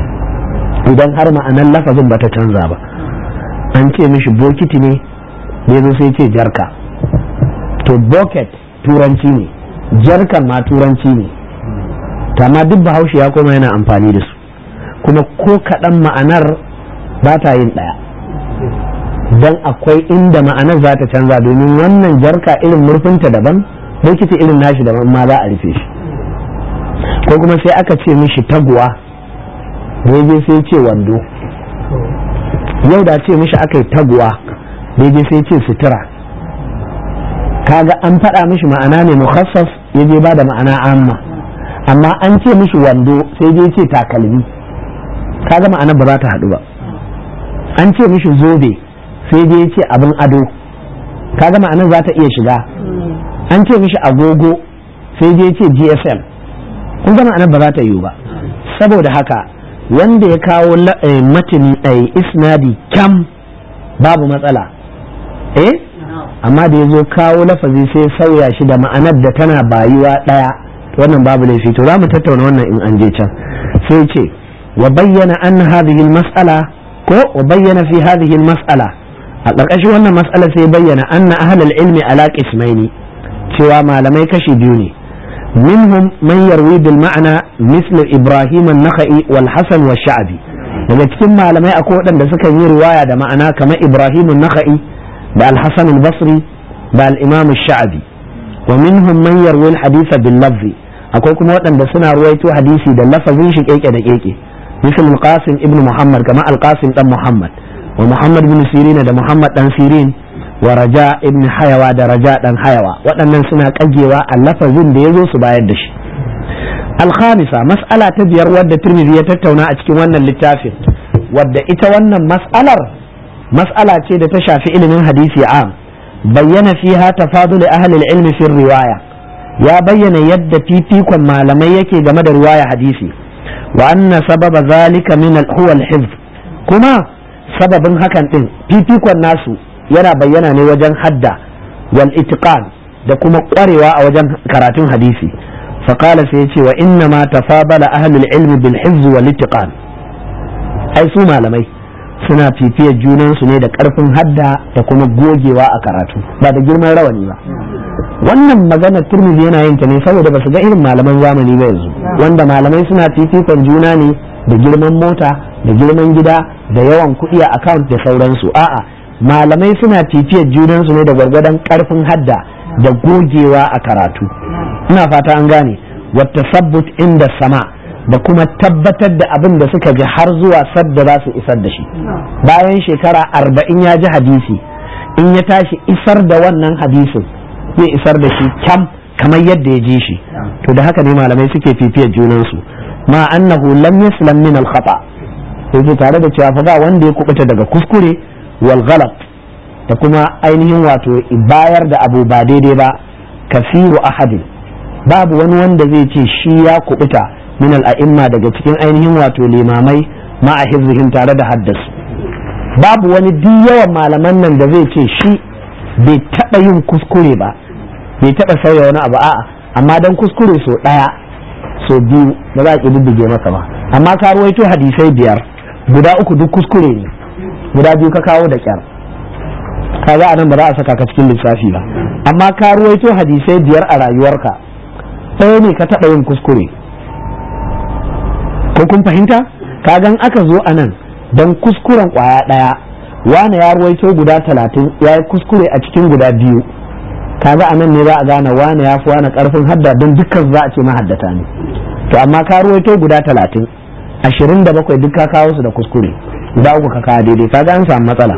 idan har ma'anar lafazin bata canza ba an ce mishi bokiti ne da zo sai ce jarka to bucket turanci ne jarkan ma turanci ne amma duk bahaushe ya koma yana amfani da su kuma ko kaɗan ma'anar ba ta yin ɗaya don akwai inda ma'anar za ta canza domin wannan jarka irin murfinta daban bokiti irin nashi daban ma za a rufe shi ko kuma sai aka ce mishi taguwa daidai sai ce wando yau da ce mishi aka yi taguwa daidai sai ce sutura kaga an faɗa mishi ma'ana ne mukhassas ya je ba da ma'ana amma amma an ce mishi wando sai je ce takalmi kaga ma'ana ba za ta haɗu ba an ce mishi zobe sai je ce abin ado kaga ma'anar za ta iya shiga an ce mishi agogo sai je ce gsm kun ga ma'anar ba za ta yiwu ba saboda haka wanda ya kawo matini isnadi kyam babu matsala eh amma da ya zo kawo lafazi sai sauya shi da ma'anar da tana bayuwa ɗaya wannan babu laifi to za mu tattauna wannan in an je can sai ce wa bayyana an hadhihi mas'ala ko wa bayyana fi hadhihi mas'ala a ƙarƙashin wannan mas'ala sai bayyana anna ahlul ilmi ala qismaini cewa malamai kashi biyu ne minhum man yarwi bil ma'ana misl ibrahim an-nakhai wal hasan wa sha'bi daga cikin malamai akwai waɗanda suka yi riwaya da ma'ana kamar ibrahim an-nakhai da al-hasan al-basri da al-imam ash-sha'bi wa minhum man yarwi al-hadith bil lafzi akwai kuma waɗanda suna ruwaito hadisi da lafazin shi keke da keke misal al-qasim ibn muhammad kama al-qasim dan muhammad wa muhammad ibn sirin da muhammad dan sirin wa raja ibn hayawa da raja dan hayawa waɗannan suna kagewa a lafazin da yazo su bayar da shi al-khamisa mas'ala ta biyar wadda tirmidhi ya tattauna a cikin wannan littafin wadda ita wannan mas'alar mas'ala ce da ta shafi ilimin hadisi am bayyana fiha tafadul ahli al-ilm fi riwaya ya bayyana yadda fifikon malamai yake game da riwaya hadisi wa anna sababa zalika min huwa al-hifz kuma sababin hakan din fifikon nasu yana bayyana ne wajen hadda wal itiqan da kuma kwarewa a wajen karatun hadisi faqala sai yace wa inna ma tafabala ahlul ilmi bil hifz wal itiqan ai su malamai suna fifiyar junansu ne da karfin hadda da kuma gogewa a karatu ba da girman rawani ba wannan maganar turmizi yana yin ta ne saboda basu ga irin malaman zamani ba yanzu wanda malamai suna fifikon juna ne da girman mota da girman gida da yawan kuɗi a account da sauransu a'a malamai suna fifiyar junansu ne da gwargwadon karfin hadda da gogewa a karatu ina fata an gane wata sabbut inda sama da kuma tabbatar da abin da suka ji har zuwa sadda za su isar da shi bayan shekara arba'in ya ji hadisi in ya tashi isar da wannan hadisin zai isar da shi kyam kamar yadda ya ji shi to da haka ne malamai suke fifiyar junansu ma annahu lam yaslam min al khata sai tare da cewa fa ba wanda ya kubuta daga kuskure wal ghalat da kuma ainihin wato bayar da abu ba daidai ba kasiru ahadin babu wani wanda zai ce shi ya kubuta min al a'imma daga cikin ainihin wato limamai ma a hifzihim tare da haddasu babu wani duk yawan malaman nan da zai ce shi bai taɓa yin kuskure ba bai taɓa sauya wani abu a'a amma dan kuskure so ɗaya so biyu ba za a ƙididdige maka ba amma ka ruwaito hadisai biyar guda uku duk kuskure ne guda biyu ka kawo da kyar kaga anan ba za a saka ka cikin lissafi ba amma ka ruwaito hadisai biyar a rayuwarka ɗaya ne ka taɓa yin kuskure ko kun fahimta kagan aka zo anan dan kuskuren ƙwaya ɗaya wane ya ruwaito guda talatin ya yi kuskure a cikin guda biyu kaga a nan ne za a gane wane ya fi wane karfin hadda don dukkan za a ce mahaddata ne to amma ka ruwaito guda talatin ashirin da bakwai duk ka kawo su da kuskure guda uku ka kawo daidai kaga an samu matsala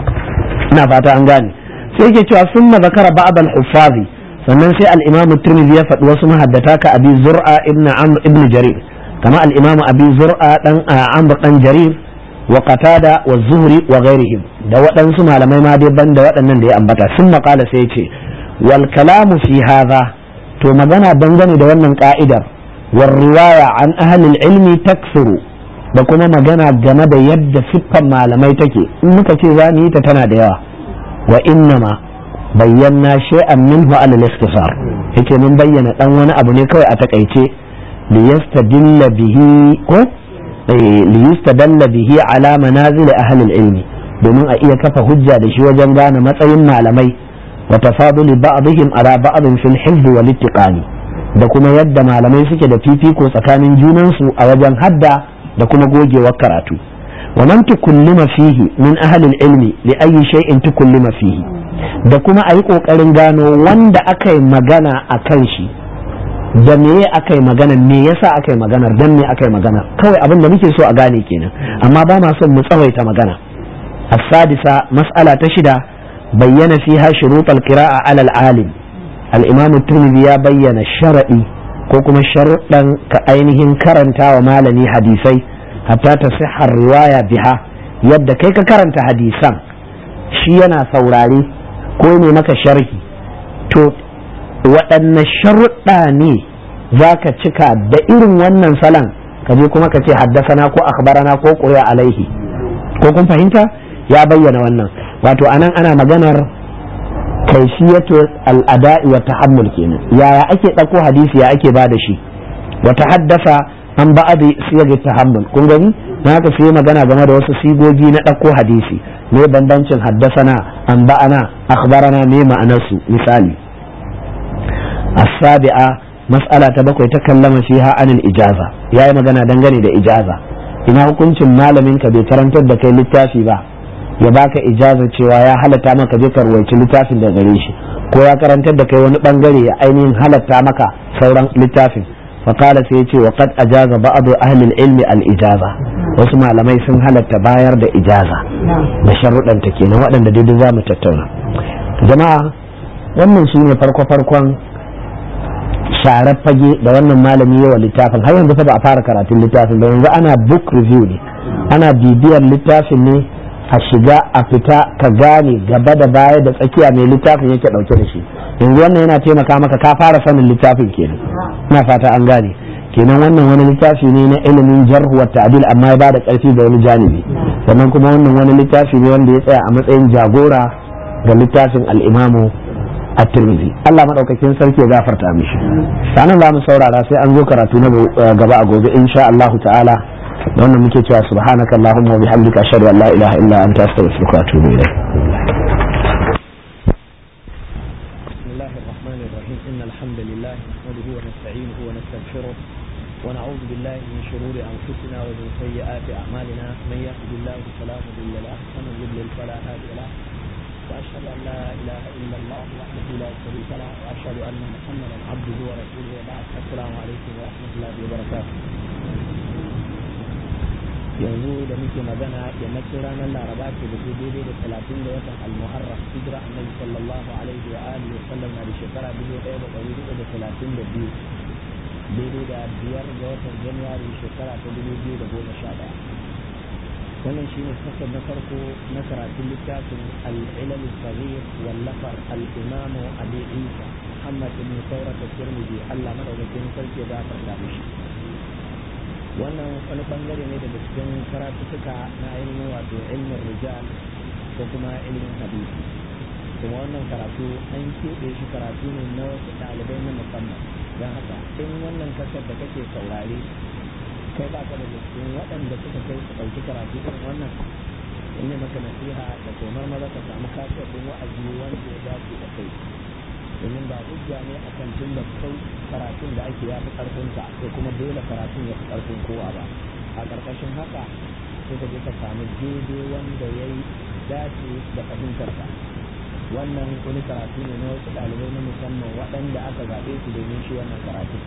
ina fata an gane sai ke cewa sun zakara ba'd al-huffazi sannan sai al-imamu tirmidhi ya faɗi wasu mahaddata ka abi zur'a ibn amr ibn jarir kama al-imamu abi zur'a dan amr dan jarir wa qatada wa zuhri wa ghairihim da waɗansu malamai ma dai banda waɗannan da ya ambata sun maƙala sai ce wal kalamu fi hadha to magana dangane da wannan ka'idar war riwaya an ahlil ilmi takfuru da kuma magana game da yadda siffan malamai take in muka ce za mu yi ta tana da yawa wa innama bayyana shay'an minhu ala al-ikhtisar yake mun bayyana dan wani abu ne kawai a takaice liyastadilla bihi ko liyustadalla bihi ala manazil ahli ilmi domin a iya kafa hujja da shi wajen gane matsayin malamai wa tafaduli ba'dihim ala ba'din fil hifz wal ittiqani da kuma yadda malamai suke da fifiko tsakanin junansu a wajen hadda da kuma gogewar karatu wa man tukullima fihi min ahli ilmi li ayyi shay'in tukullima fihi da kuma ayi kokarin gano wanda aka yi magana akan shi da me aka yi magana me yasa aka yi maganar dan me aka yi magana kawai abin da muke so a gane kenan amma ba ma son mu tsawaita magana as-sadisa mas'ala ta shida bayyana fiha shurut al-qira'a 'ala al-alim al-imam at-tirmidhi ya bayyana shar'i ko kuma sharuɗan ka ainihin karanta wa malami hadisai hatta ta sihar riwaya biha yadda kai ka karanta hadisan shi yana saurare ko ne maka sharhi to waɗanne sharuɗa ne za ka cika da irin wannan salon ka je kuma ka ce haddasana ko akhbarana ko ƙuri'a alaihi ko kun fahimta ya bayyana wannan wato anan ana maganar kaifiyatu al'ada'i wa tahammul kenan yaya ake ɗauko hadisi ya ake ba da shi wa haddasa an ba'adi siyar tahammul kun gani na haka sai magana game da wasu sigogi na ɗauko hadisi me bambancin haddasana an ba'ana akhbarana me ma'anarsu misali السابعة مسألة تبقى يتكلم فيها عن الإجازة يا magana dangane da ijaza ina hukuncin malamin ka bai karantar da kai littafi ba ya baka ijaza cewa ya halatta maka je ka ruwaici littafin da gare shi ko ya karantar da kai wani bangare ya ainihin halatta maka sauran littafin faqala sai yace wa qad ajaza ba'd ahli al-ilmi al-ijaza wasu malamai sun halatta bayar da ijaza da sharuɗan ta kenan waɗanda daidai za mu tattauna jama'a wannan su ne farko-farkon sharar fage da wannan malami yawa littafin har yanzu fa ba a fara karatun littafin da yanzu ana book review ne ana bibiyar littafin ne a shiga a fita ka gane gaba da baya da tsakiya mai littafin yake dauke da shi yanzu wannan yana taimaka maka ka fara sanin littafin kenan ina fata an gane kenan wannan wani littafi ne na ilimin jarh wa ta'dil amma ya bada karfi da wani janibi sannan kuma wannan wani littafi ne wanda ya tsaya a matsayin jagora da littafin al-imamu at-tirmidhi Allah madaukakin sarki ya gafarta mishi sanan za mu saurara sai an zo karatu na gaba a gobe insha Allah ta'ala da wannan muke cewa subhanaka allahumma wa bihamdika ashhadu an la ilaha illa anta astaghfiruka wa atubu ilayk إن الحمد لله نحمده ونستعينه ونستغفره ونعوذ بالله من شرور أنفسنا ومن سيئات أعمالنا من يهد الله فلا مضل له ومن يضلل فلا هادي له وأشهد أن لا إله إلا الله وحده لا شريك له وأشهد أن محمدا عبده ورسوله وبعد السلام عليكم ورحمة الله وبركاته yanzu da muke magana yammacin ranar laraba ce da ke daidai da talatin da watan almuharram hijira annabi sallallahu alaihi wa alihi wa sallam na da shekara dubu ɗaya da ɗari hudu da talatin da biyu daidai da biyar ga watan januwari shekara ta dubu biyu da goma sha ɗaya wannan shi ne kasar na farko na karatun littafin al'ilal sabir wallafar al'imamu abi isa muhammad ibn saurata tirmidhi allah madaukakin sarki ya gafarta mishi wannan wani bangare ne daga cikin karatuka na ainihin wato ilmin rijal ko kuma ilmin hadisi kuma wannan karatu an keɓe shi karatu ne na wasu ɗalibai na musamman don haka in wannan kasar da kake saurare kai ba ka da cikin waɗanda suka kai su ɗauki karatu irin wannan in ne maka nasiha da komar maza ka samu kasar ɗin wa'azi wanda ya dace da kai domin ba hujja ne a kan tun da kai karatun da ake yafi karfinka ko kuma dole karatun ya fi karfin kowa ba a ƙarƙashin haka sai ka je ka samu daidai wanda ya yi dace da fahimtarka wannan wani karatu ne na wasu ɗalibai na musamman waɗanda aka zaɓe su domin shi wannan karatu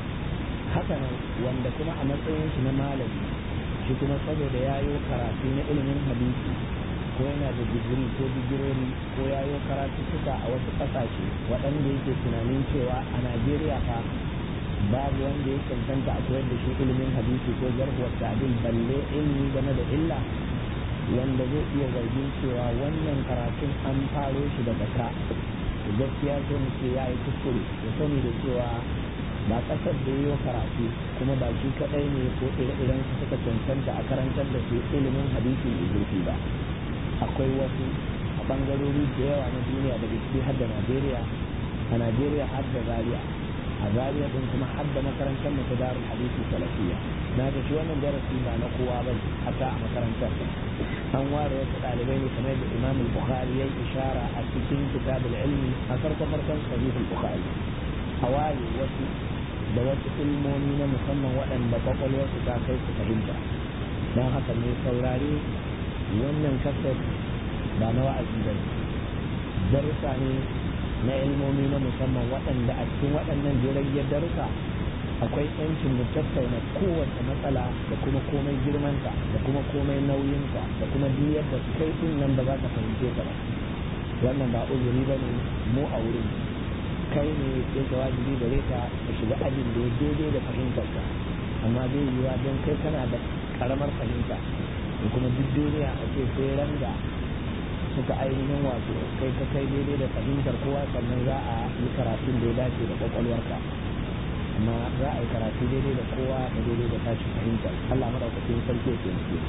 haka nan wanda kuma a matsayin shi na malami shi kuma saboda ya yi karatu na ilimin hadisi ko yana da digiri ko digirori ko ya yi karatuttuka a wasu ƙasashe waɗanda yake tunanin cewa a najeriya fa babu wanda ya cancanta a koyar da shi ilimin hadisi ko jarhuwar ta'adil balle ilmi game da illa wanda zai iya zargin cewa wannan karatun an faro shi daga ka gaskiya sai mu ce ya yi kuskure ya sani da cewa ba ƙasar da yi karatu kuma ba shi kaɗai ne ko ire-iren su suka cancanta a karantar da su ilimin hadisi mai zurfi ba akwai wasu a ɓangarori da yawa na duniya daga ciki har da najeriya a najeriya har da zaria a zaria din kuma har da makarantar mu ta darul hadisi salafiya na ga shi wannan darasi ba na kowa ba hata a makarantar an ware wasu ɗalibai ne kamar da imam bukhari ya ishara a cikin kitabul ilmi a farko farkon sahihul bukhari a ware wasu da wasu ilmomi na musamman waɗanda kwakwalwarsu ta kai su fahimta don haka mai saurare wannan kasar ba na wa'azi ba darussa ne na ilmomi na musamman waɗanda a cikin waɗannan jiragen darussa akwai yancin mu tattauna kowace matsala da kuma komai girmanta da kuma komai nauyinta da kuma duk yadda kai din nan ba za ka fahimce ta ba wannan ba uzuri ba ne mu a wurin kai ne yake wajibi gare ka ka shiga ajin da ya daidai da fahimtarka amma zai yiwa don kai kana da karamar fahimta da kuma duk duniya a ce sai ran da suka ainihin wato kai ka kai daidai da fahimtar kowa sannan za a yi karatun da ya dace da kwakwalwarka amma za a yi karatu daidai da kowa da daidai da tashi fahimtar Allah madaukakin sarki ke nufi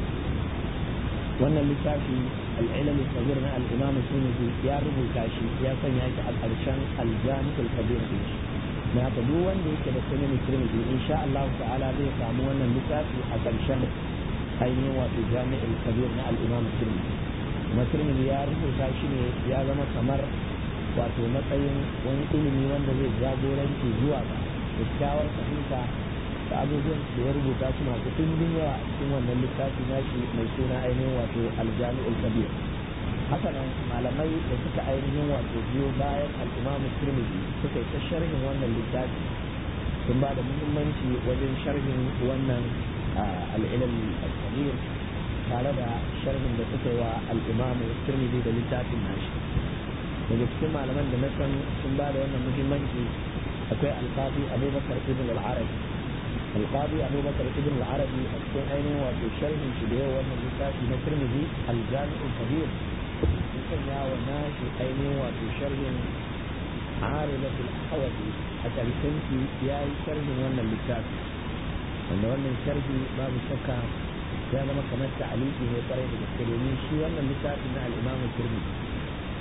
wannan littafi al'ilm sabir na al-imam sunusi ya rubuta shi ya sanya shi a ƙarshen al-jami'ul kabir din shi na haka duk wanda yake da sunan tirmidhi insha Allah ta'ala zai samu wannan littafi a ƙarshen ainihin wato jami'ul kabir na al-imam tirmidhi kuma tirmidhi ya rubuta shi ne ya zama kamar wato matsayin wani ilimi wanda zai jagoranci zuwa ga kyakkyawar fahimta da abubuwan da ya rubuta su masu ɗimbin yawa a cikin wannan littafi nashi mai suna ainihin wato aljami'ul kabir haka nan malamai da suka ainihin wato biyo bayan al'imamu tirmidhi suka yi ta sharhin wannan littafi sun ba da muhimmanci wajen sharhin wannan al'ilal kabir tare da sharhin da suka yi wa al'imamu tirmidhi da littafin nashi daga cikin malaman da na san sun ba da wannan muhimmanci akwai alqadi abubakar ibn al-arabi alqadi abubakar ibn al-arabi a cikin ainihin wato sharhin shi da yawa wannan littafi na tirmidhi al-jami'u kabir sun sanya wa nashi ainihin wato sharhin arilatul ahwazi a ƙarshen shi ya yi sharhin wannan littafi wanda wannan sharhi babu shakka ya zama kamar ta'aliki ne kwarai da gaske domin shi wannan littafi na al-imamu tirmidhi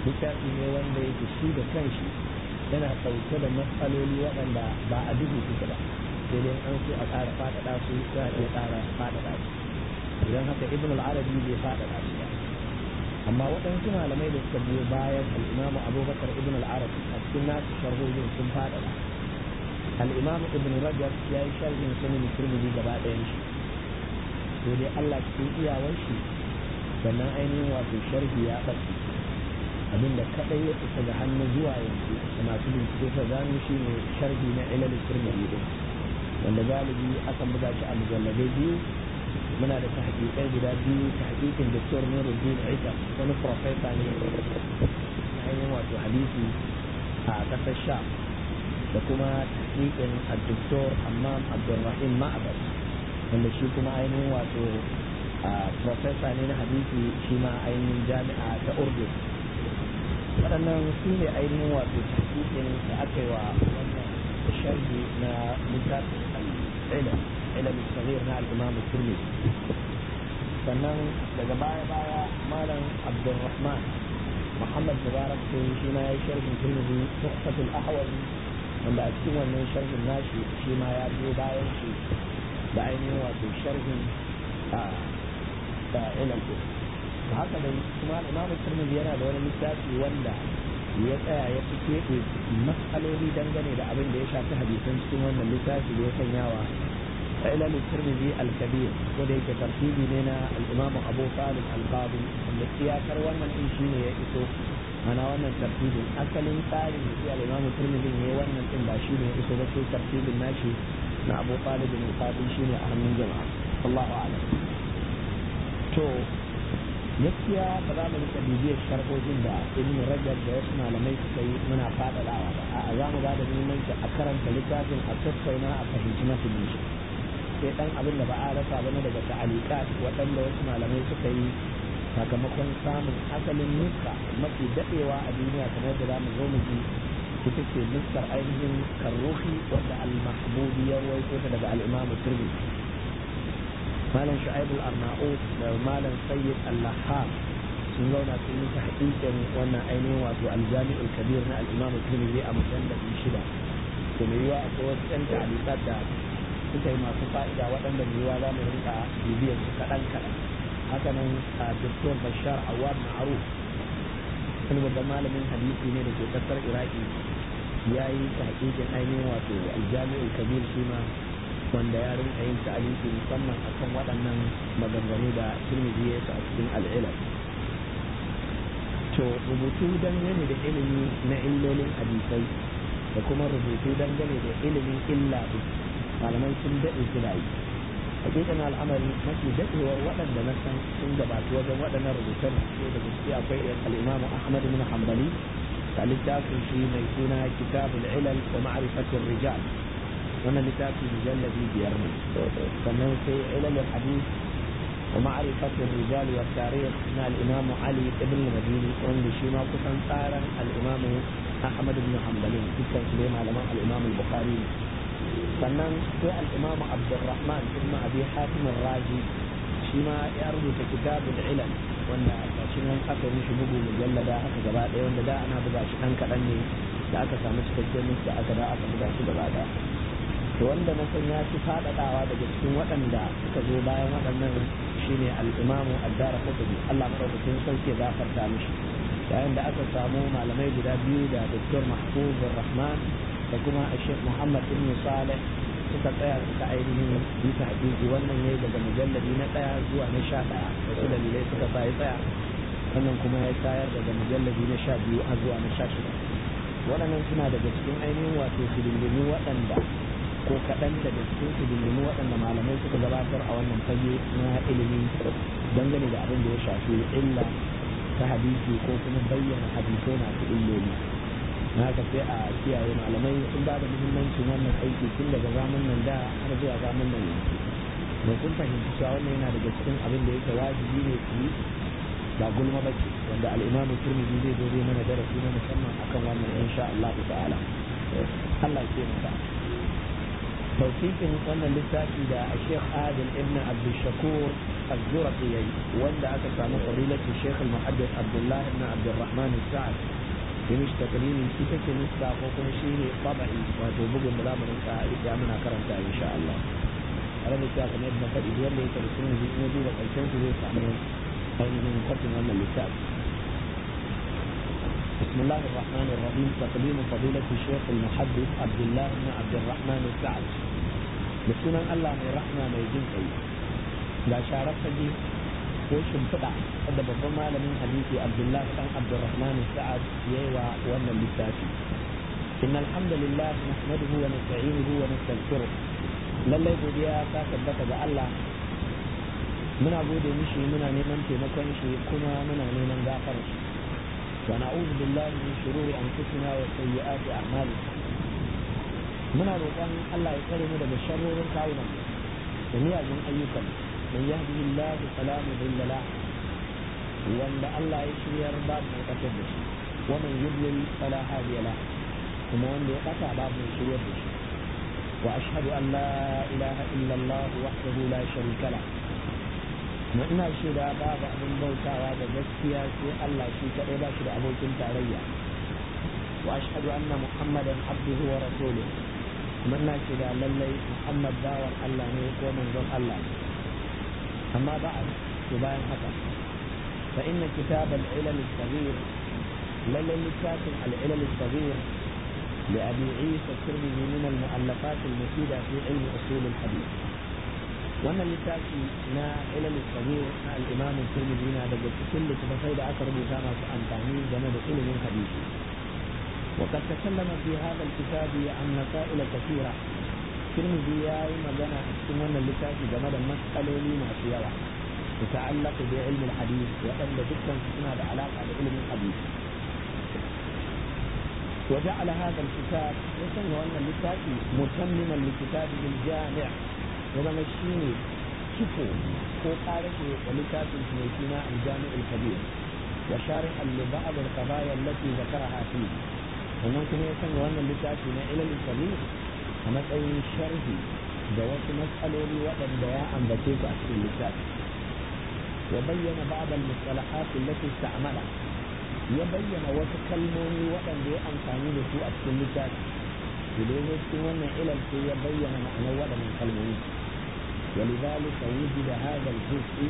littafi ne wanda yake shi da kanshi yana ɗauke da matsaloli waɗanda ba a duhu suke ba sai dai an so a ƙara faɗaɗa su za a iya ƙara faɗaɗa su idan haka ibn al-arabi bai faɗaɗa su ba amma waɗansu malamai da suka biyo bayan al'imamu abubakar ibn al-arabi a cikin nasu sharhohin sun faɗaɗa al'imamu ibn rajab ya yi sharhin sunan turmudi gaba ɗayan shi sai dai allah cikin iyawar shi sannan ainihin wato sharhi ya ɓace abinda kaɗai ya isa ga hannu zuwa yanzu da masu bincike sa gano shi ne sharhi na ilal turmudi din wanda galibi akan buga shi a mujalladai biyu muna da tahqiqai guda biyu tahqiqin Dr. Nuruddin Isa wani professor ne na ainihin wato hadisi a ƙasar Sham da kuma tahqiqin Dr. Hammam Abdulrahim Ma'bad wanda shi kuma ainihin wato professor ne na hadisi shi ma ainihin jami'a ta Urdu waɗannan su ne ainihin wato tahqiqin da aka yi wa wannan sharhi na littafin al-ilm ilm al-saghir na al-imam al-tirmidhi sannan daga baya baya malam abdurrahman muhammad mubarak sai shi ma ya yi sharhin tirmidhi tuhfatul ahwazi wanda a cikin wannan sharhin nashi shi ma ya biyo bayan shi da ainihin wato sharhin da ilm da haka dai kuma imam tirmidhi yana da wani littafi wanda ya tsaya ya fi keɓe matsaloli dangane da abin da ya shafi hadisan cikin wannan littafi da ya sanyawa علل الترمذي الكبير وليك ترتيبي لنا الإمام أبو طالب القاضي التي أكر وانا الإنشين يئسو أنا وانا الترتيب أكل ثاني في الإمام الترمذي هي وانا الإنباشين يئسو بس ترتيب الماشي مع أبو طالب القاضي شيني أهم من جماعة الله أعلم تو gaskiya ba za mu rika bibiyar sharhojin da ibn rajab da wasu malamai suka yi muna faɗaɗawa ba a za mu ba da muhimmanci a karanta littafin a tattauna a fahimci mafi shi sai dan abin da ba a rasa ba na daga ta'alikat waɗanda wasu malamai suka yi sakamakon samun asalin nuska mafi daɗewa a duniya kamar da zamu zo mu ji ita ce nuskar ainihin karruhi wadda al-mahbubi ya rawaito ta daga al-imamu tirmidhi malam shu'aib al-arnaut da malam sayyid al-lahab sun zauna sun yi tahqiqin wannan ainihin wato al-jami' kabir na al-imamu tirmidhi a mujallad shida to me yiwa akwai wasu ɗan ta'alikat da suka yi masu fa'ida waɗanda yiwuwa za mu rinka bibiyar su kaɗan kaɗan haka nan a doktor bashar awad ma'aruf wani babban malamin hadisi ne da ke ƙasar iraki ya yi ta hakikin ainihin wato aljami'ul kabir shi ma wanda ya rinka yin ta'aliki musamman akan waɗannan maganganu da turmiji ya a cikin al'ilal to rubutu dangane da ilimi na illolin hadisai da kuma rubutu dangane da ilimin illa malamai sun daɗe suna yi hakikan al'amari mafi daɗewar waɗanda na san sun gabatu wajen waɗannan rubutan ne da gaske akwai al'imamu ahmad bin hanbali da littafin shi mai suna kitabul ilal wa ma'rifatul rijal wannan littafi mujalladi biyar ne sannan sai ilal hadith wa ma'rifatul rijal wa tarikh na al-imamu ali ibn madini wanda shi ma kusan tsaran al-imamu ahmad bin hanbali dukkan su ne malaman al-imamu bukhari sannan sai al'imamu abdurrahman ibn abi hatim razi shi ma ya rubuta kitabul ilal wanda a shi nan aka yi shi bugu mujallada aka gaba ɗaya wanda da ana buga shi ɗan kaɗan ne da aka samu cikakken nufi aka da aka buga shi gaba ɗaya to wanda na san ya fi faɗaɗawa daga cikin waɗanda suka zo bayan waɗannan shine al'imamu addara kutubi allah maɗaukakin sauke gafarta mishi yayin da aka samu malamai guda biyu da doktor mahfuz rahman da kuma a shek muhammad ibn saleh suka tsaya suka ainihin yi ta hakiki wannan yayi daga mujalladi na ɗaya zuwa na sha ɗaya wasu dalilai suka sa ya tsaya wannan kuma ya tayar daga mujalladi na sha biyu har zuwa na sha shida waɗannan suna daga cikin ainihin wato hidindimu waɗanda ko kaɗan daga cikin hidindimu waɗanda malamai suka gabatar a wannan fage na ilimi dangane da abin da ya shafi illa ta hadisi ko kuma bayyana hadisai masu illoli na haka sai a kiyaye malamai sun ba da muhimmancin wannan aiki tun daga zaman nan da har zuwa zaman nan yanzu da sun fahimci cewa wannan yana daga cikin abin da yake wajibi ne su yi ba gulma ba ce wanda al'imamu turmiji zai zo zai mana darasi na musamman akan wannan insha Allah ta'ala Allah ya maka tausikin wannan littafi da a Sheikh Adil ibn Abdul Shakur الزرقي وند أكثر فضيلة الشيخ المحدث عبد الله بن عبد الرحمن السعد بمش تقريبا كتاب نسبة وكم شيء طبعي وتوبق ملامر يا من أكرمت إن شاء الله أنا بتاعك نبنا فدي دول لي ترسلون في نبي وقلتين في ذي تعمل أين من قتل من اللسان بسم الله الرحمن الرحيم تقديم فضيلة الشيخ المحدث عبد الله بن عبد الرحمن السعد بسنن الله من رحمة من جنسي لا شارك فجي وشم فدع هذا بضم من حديث عبد الله بن عبد الرحمن السعد يوى وانا اللساتي إن الحمد لله نحمده ونستعينه ونستغفره lallai godiya ta tabbata ga Allah muna gode mishi muna neman taimakon shi kuma muna neman gafarar shi wa na'udhu billahi min shururi anfusina wa sayyiati a'malina muna roƙon Allah ya tsare mu daga sharrorin kawunan da miyagun ayyukan man yahdihillahu fala mudilla la wanda Allah ya shiryar babu mai ƙasar da shi wa man yudlil fala hadiya la kuma wanda ya ƙasa babu mai shiryar da shi وأشهد أن لا إله إلا الله وحده لا شريك له ina shaida babu abin bautawa da gaskiya sai Allah shi kaɗai ba shi da abokin tarayya wa ashhadu anna muhammadan abduhu wa rasuluhu kuma ina shaida lallai muhammad bawan Allah ne ko manzon Allah amma ba to bayan haka fa inna kitab al-ilal al-saghir lallai littafin al-ilal al-saghir لأبي عيسى الترمذي من المؤلفات المفيدة في علم أصول الحديث وأن لتاكي نا إلى الصغير الإمام الترمذي هذا كل تفصيل أكرم كما عن تعميم جمد علم الحديث وقد تكلم في هذا الكتاب عن مسائل كثيرة الترمذي يا مجانا أكتمون لتاكي جمد المسألة لما سيوا تتعلق بعلم الحديث وأن ذكرا تكون علاقة بعلم الحديث وجعل هذا الكتاب يسمى أن الكتاب متمما لكتابه الجامع وما الشيني كفو ko ƙarfe da littafin mai suna aljami al-kabir wa shari'an li ba'd al-qadaya allati zakaraha fi wannan kuma ya sanya wannan littafi na ilal kabir a matsayin sharhi da wasu matsaloli waɗanda ya ambace su a cikin littafi wa bayyana ba'd al-mustalahat allati ista'mala ya bayyana wasu kalmomi waɗanda ya amfani da su a cikin littafi idan ya cikin wannan ilal sai ya bayyana ma'anar waɗannan kalmomi ولذلك وجد هذا الجزء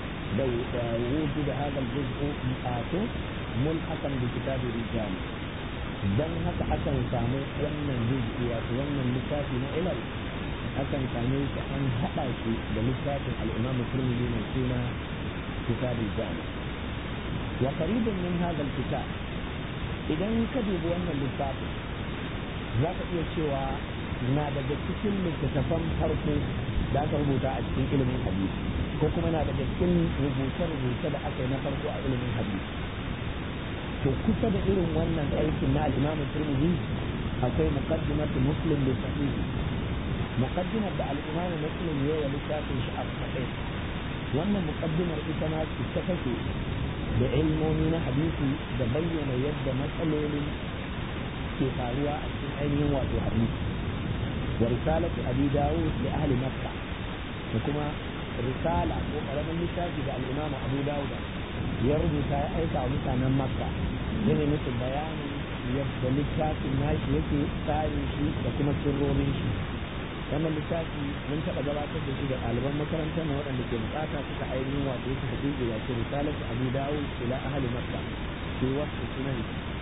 وجد هذا الجزء آتو ملحقا بكتاب الرجال dan haka akan samu wannan juz'i wato wannan littafi na ilal akan same shi an haɗa shi da littafin al-imam turmidi mai suna kitab al-jami wa qaribun min hadha al-kitab idan ka dubi wannan littafin za ka iya cewa na daga cikin littattafan farko da aka rubuta a cikin ilimin hadisi ko kuma na daga cikin rubuce-rubuce da aka yi na farko a ilimin hadisi to kusa da irin wannan aikin na al-Imam Tirmidhi akwai muqaddimatu Muslim bi sahih muqaddimar da al-Imam Muslim ya yi littafin shi a sahih wannan muqaddimar ita ma ce ta take da ilmomi na hadisi da bayyana yadda matsalolin ke faruwa a cikin ainihin wato hadisi wa risalatu abi dawud li ahli makka da kuma risala ko karamin littafi da al-Imam Abu Dawud ya rubuta ya aika wa mutanen makka yana musu bayanin yadda littafin nashi yake tsarin shi da kuma sirrorin shi wannan littafi mun taɓa gabatar da shi da ɗaliban makarantar mu waɗanda ke bukata suka ainihin wato yake haƙiƙi ya ce risalatu abu dawud ila ahli makka fi wasu sunan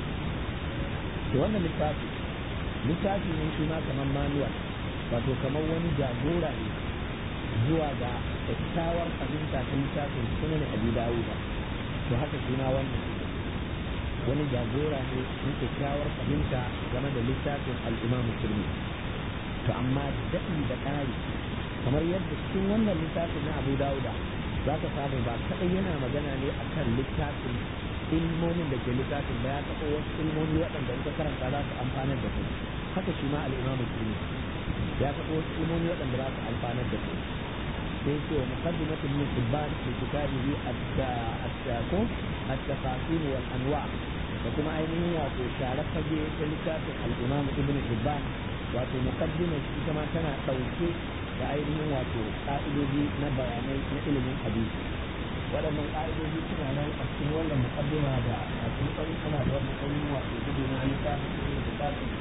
to wannan littafi littafi ne shi ma kamar manual wato kamar wani jagora ne zuwa ga kyakkyawar fahimta ta littafin sunan abu dawuda to haka shi ma wannan wani jagora ne na kyakkyawar fahimta game da littafin al'imam musulmi to amma daɗi da ƙari kamar yadda cikin wannan littafin na abu dawuda za ka samu ba kaɗai yana magana ne akan littafin ilmomin da ke littafin ba ya taɓa wasu ilmomi waɗanda in ka karanta za su amfanar da su haka shi ma al'imam musulmi ya taɓa wasu ilmomi waɗanda za su amfanar da su sai ce wa muqaddimat ibn hibban fi kitabihi at-taqu at-tafasil wal anwa da kuma ainihin wato share fage ta littafin al-imam ibn hibban wato muqaddimar ita ma tana ɗauke da ainihin wato ka'idoji na bayanai na ilimin hadisi waɗannan ka'idoji suna nan a cikin wannan muqaddima da masu tsari suna da wannan ainihin wato gudu na littafin ilimin littafin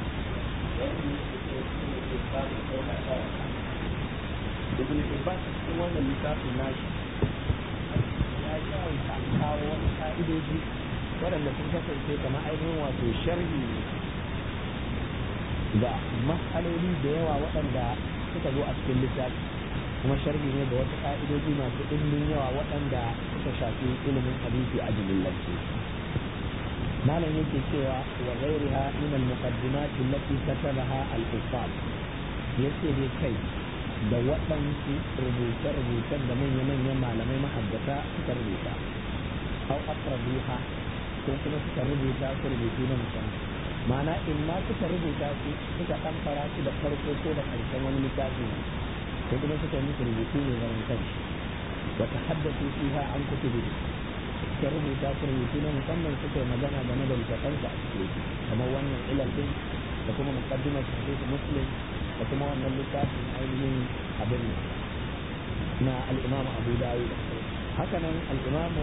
ibn Hibban a cikin wannan littafin nashi ya yawaita kawo wasu ka'idoji waɗanda sun kasance kamar ainihin wato sharhi da matsaloli da yawa waɗanda suka zo a cikin littafi kuma sharhi ne da wasu ka'idoji masu ɗimbin yawa waɗanda suka shafi ilimin hadisi a jimillance malam yake cewa wa ghairiha min al-muqaddimat allati katabaha al-kuffar yace dai kai da waɗansu rubuce-rubucen da manya-manyan malamai mahaddata suka rubuta au aqrabuha ko kuma suka rubuta su rubutu na musamman ma'ana in ma suka rubuta su suka ɗan fara su da farko ko da ƙarshen wani littafi ko kuma suka yi musu rubutu ne zaman kanshi wata haddatu fiha an kutubi suka rubuta su rubutu na musamman suka yi magana game da littafansu a cikin kamar wannan ilal din da kuma muqaddimar sahih muslim da kuma wannan littafin ainihin abin na al-imam abu dawud haka nan al-imam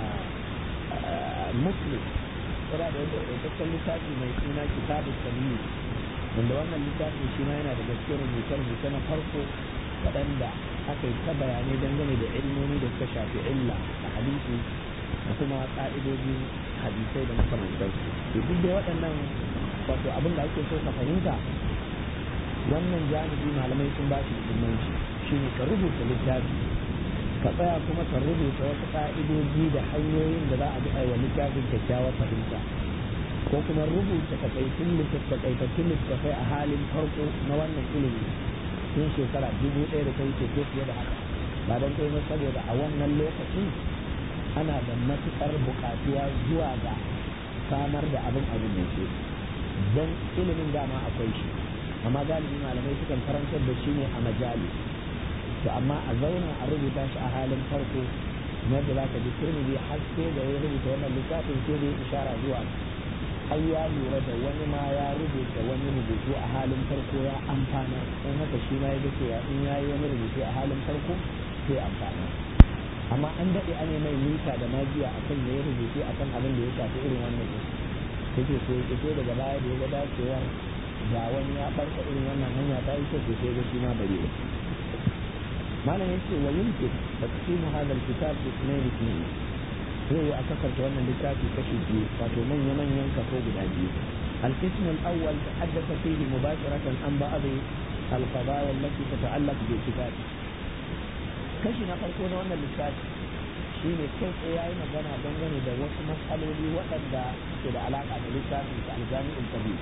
muslim yana da wata ɗaukakken littafi mai suna kitabu tamyiz wanda wannan littafin shi ma yana da gaske rubuce-rubuce na farko waɗanda aka yi ta bayanai dangane da ilmomi da suka shafi illa a hadisi da kuma ƙa'idojin hadisai da makamantar to duk da waɗannan wato abin da ake so ka fahimta wannan janibi malamai sun ba shi muhimmanci shine ka rubuta littafi ka tsaya kuma ka rubuta wasu ƙa'idoji da hanyoyin da za a bi aiwa littafin kyakkyawar fahimta ko kuma rubuta takaitun littattafai littattafai a halin farko na wannan ilimi tun shekara dubu ɗaya da ta wuce ko fiye da haka ba don kai ba saboda a wannan lokaci ana da matuƙar buƙatuwa zuwa ga samar da abin abin da ke don ilimin dama akwai shi amma galibi malamai sukan karantar da shi ne a majali to amma a zauna a rubuta shi a halin farko na da zaka ji turmiji har sai da ya rubuta wannan littafin sai da ya ishara zuwa ai ya lura da wani ma ya rubuta wani rubutu a halin farko ya amfana don haka shi ma ya ga cewa in ya yi wani rubutu a halin farko sai amfana amma an daɗe an yi mai mita da magiya a kan ya yi rubutu a kan abin da ya shafi irin wannan ne yake so ya so daga baya da ya ga dacewar ga wani ya ɓarka irin wannan hanya ta yi kyau sai ga shi ma bari malam yace wa yumkin taqsimu hadha alkitab bi ithnayn ithnayn zai yi a kasarta wannan littafi kashi biyu wato manya manyan kaso guda biyu القسم الأول تحدث فيه مباشرة عن بعض القضايا التي تتعلق بالكتاب kashi na farko na wannan littafi shi ne kai tsaye ya yi magana dangane da wasu matsaloli waɗanda ke da alaƙa da littafin da aljami'in kabir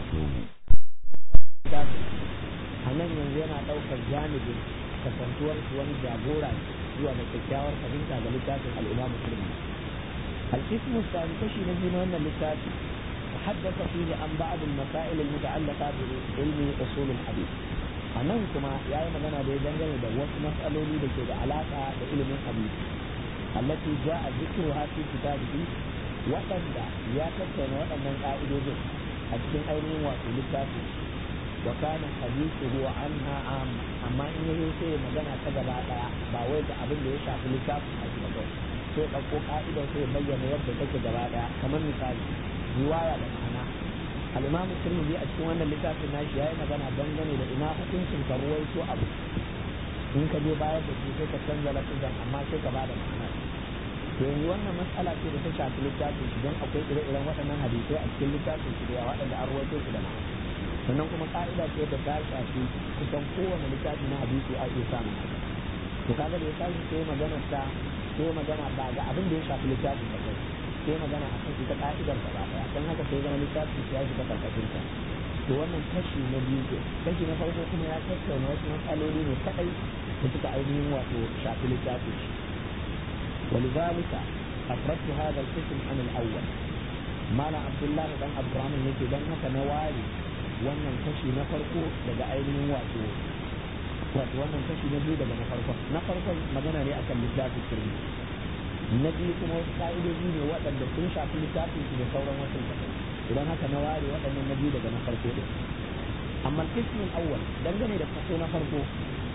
a nan yanzu yana ɗaukar janibin kasantuwar wani jagora zuwa da kyakkyawar fahimta ga littafin al'imam musulmi القسم الثاني كشي نجي من اللتات تحدث فيه عن بعض المسائل المتعلقة بعلم أصول الحديث أمام كما يا مغنى دي دنجل دا وس مسألة لي دكي دا علاقة بعلم الحديث التي جاء ذكرها في كتابه وقد يا كتن وقد من قائد أجل أين وفي لتاتي وكان حديثه عنها عام أما إن يسي مغنى تجرى باوي دا أبن دي شاف لتاتي أجل sai ɗauko ƙa'idar sai bayyana yadda take gaba ɗaya kamar misali riwaya da ma'ana al-imam tirmidhi a cikin wannan littafin nashi yayi magana dangane da ina hukuncin ka ruwaito abu in ka je bayar da shi sai ka canza lafizan amma sai ka bada ma'ana to yanzu wannan matsala ce da ta shafi littafin shi don akwai ire-iren waɗannan hadisai a cikin littafin shi da waɗanda an ruwaito su da ma'ana sannan kuma ka'ida ce da ta shafi kusan kowane littafi na hadisi a iya samun haka to kaga da ya tashi sai maganar ta sai magana ba ga abin da ya shafi littafin da kai sai magana a kan ita ka'idar gaba daya don haka sai zama littafin ya shiga karkashin ta to wannan kashi na biyu ke kashi na farko kuma ya tattauna wasu matsaloli ne kadai da suka ainihin wato shafi littafin shi ولذلك أفردت هذا القسم عن الأول ما عبد الله بن عبد الرحمن yake dan haka na ware wannan kashi na farko daga ainihin wato wato wannan kashi na biyu daga na farkon na farkon magana ne akan littafin sirri na biyu kuma wasu ka'idoji ne waɗanda sun shafi littafin su da sauran wasu kafai idan haka na ware waɗannan na biyu daga na farko ɗin amma kismin awwal dangane da kaso na farko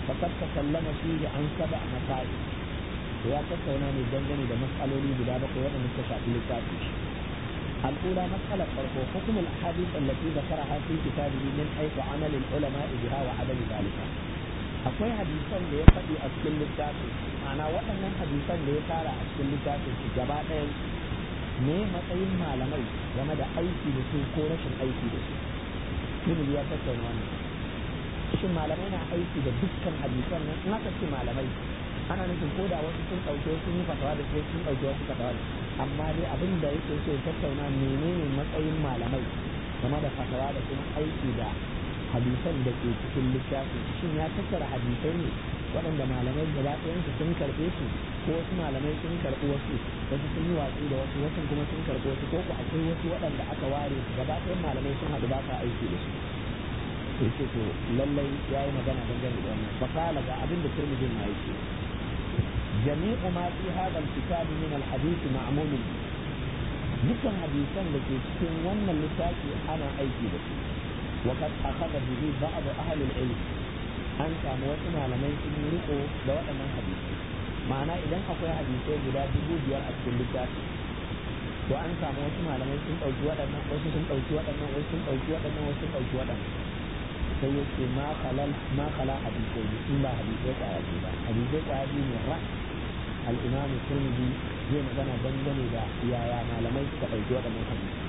فقد تكلم فيه عن سبع مسائل ya tattauna ne dangane da matsaloli guda bakwai waɗanda suka shafi littafi الأولى مسألة فرقه حكم الأحاديث التي ذكرها في كتابه من حيث عمل العلماء بها وعدم ذلك akwai hadisan da ya faɗi a cikin littafin ma'ana waɗannan hadisan da ya tara a cikin littafin su gaba ɗaya ne matsayin malamai game da aiki da su ko rashin aiki da su ilimi ya tattauna wannan shin malamai na aiki da dukkan hadisan nan in aka ce malamai ana nufin ko da wasu sun ɗauke sun yi fatawa da su sun ɗauke wasu fatawa da amma dai abin da yake so ya tattauna menene matsayin malamai game da fatawa da kuma aiki da hadisan da ke cikin littafin shin ya tattara hadisai ne waɗanda malamai gaba ɗayansu sun karɓe su ko wasu malamai sun karɓi wasu wasu sun yi watsi da wasu wasu kuma sun karɓi wasu ko ku akwai wasu waɗanda aka ware su gaba ɗayan malamai sun haɗu ba sa aiki da su yake to lallai ya yi magana dangane da wannan fasala ga abin da turmijin ma yake jami'u ma fi hadha alkitab min alhadith ma'mul dukkan hadisan da ke cikin wannan littafi ana aiki da su وقد أخذ به بعض أهل العلم an samu wasu malamai sun yi riko da waɗannan hadisai ma'ana idan akwai hadisai guda dubu biyar a cikin littafi to an samu wasu malamai sun ɗauki waɗannan wasu sun ɗauki waɗannan wasu sun ɗauki waɗannan wasu sun ɗauki waɗannan sai ya ce ma halal ma khala hadisai ne in ba hadisai kwaya biyu ba hadisai kwaya biyu ne ra al-imamu turmidi zai magana dangane da yaya malamai suka ɗauki waɗannan hadisai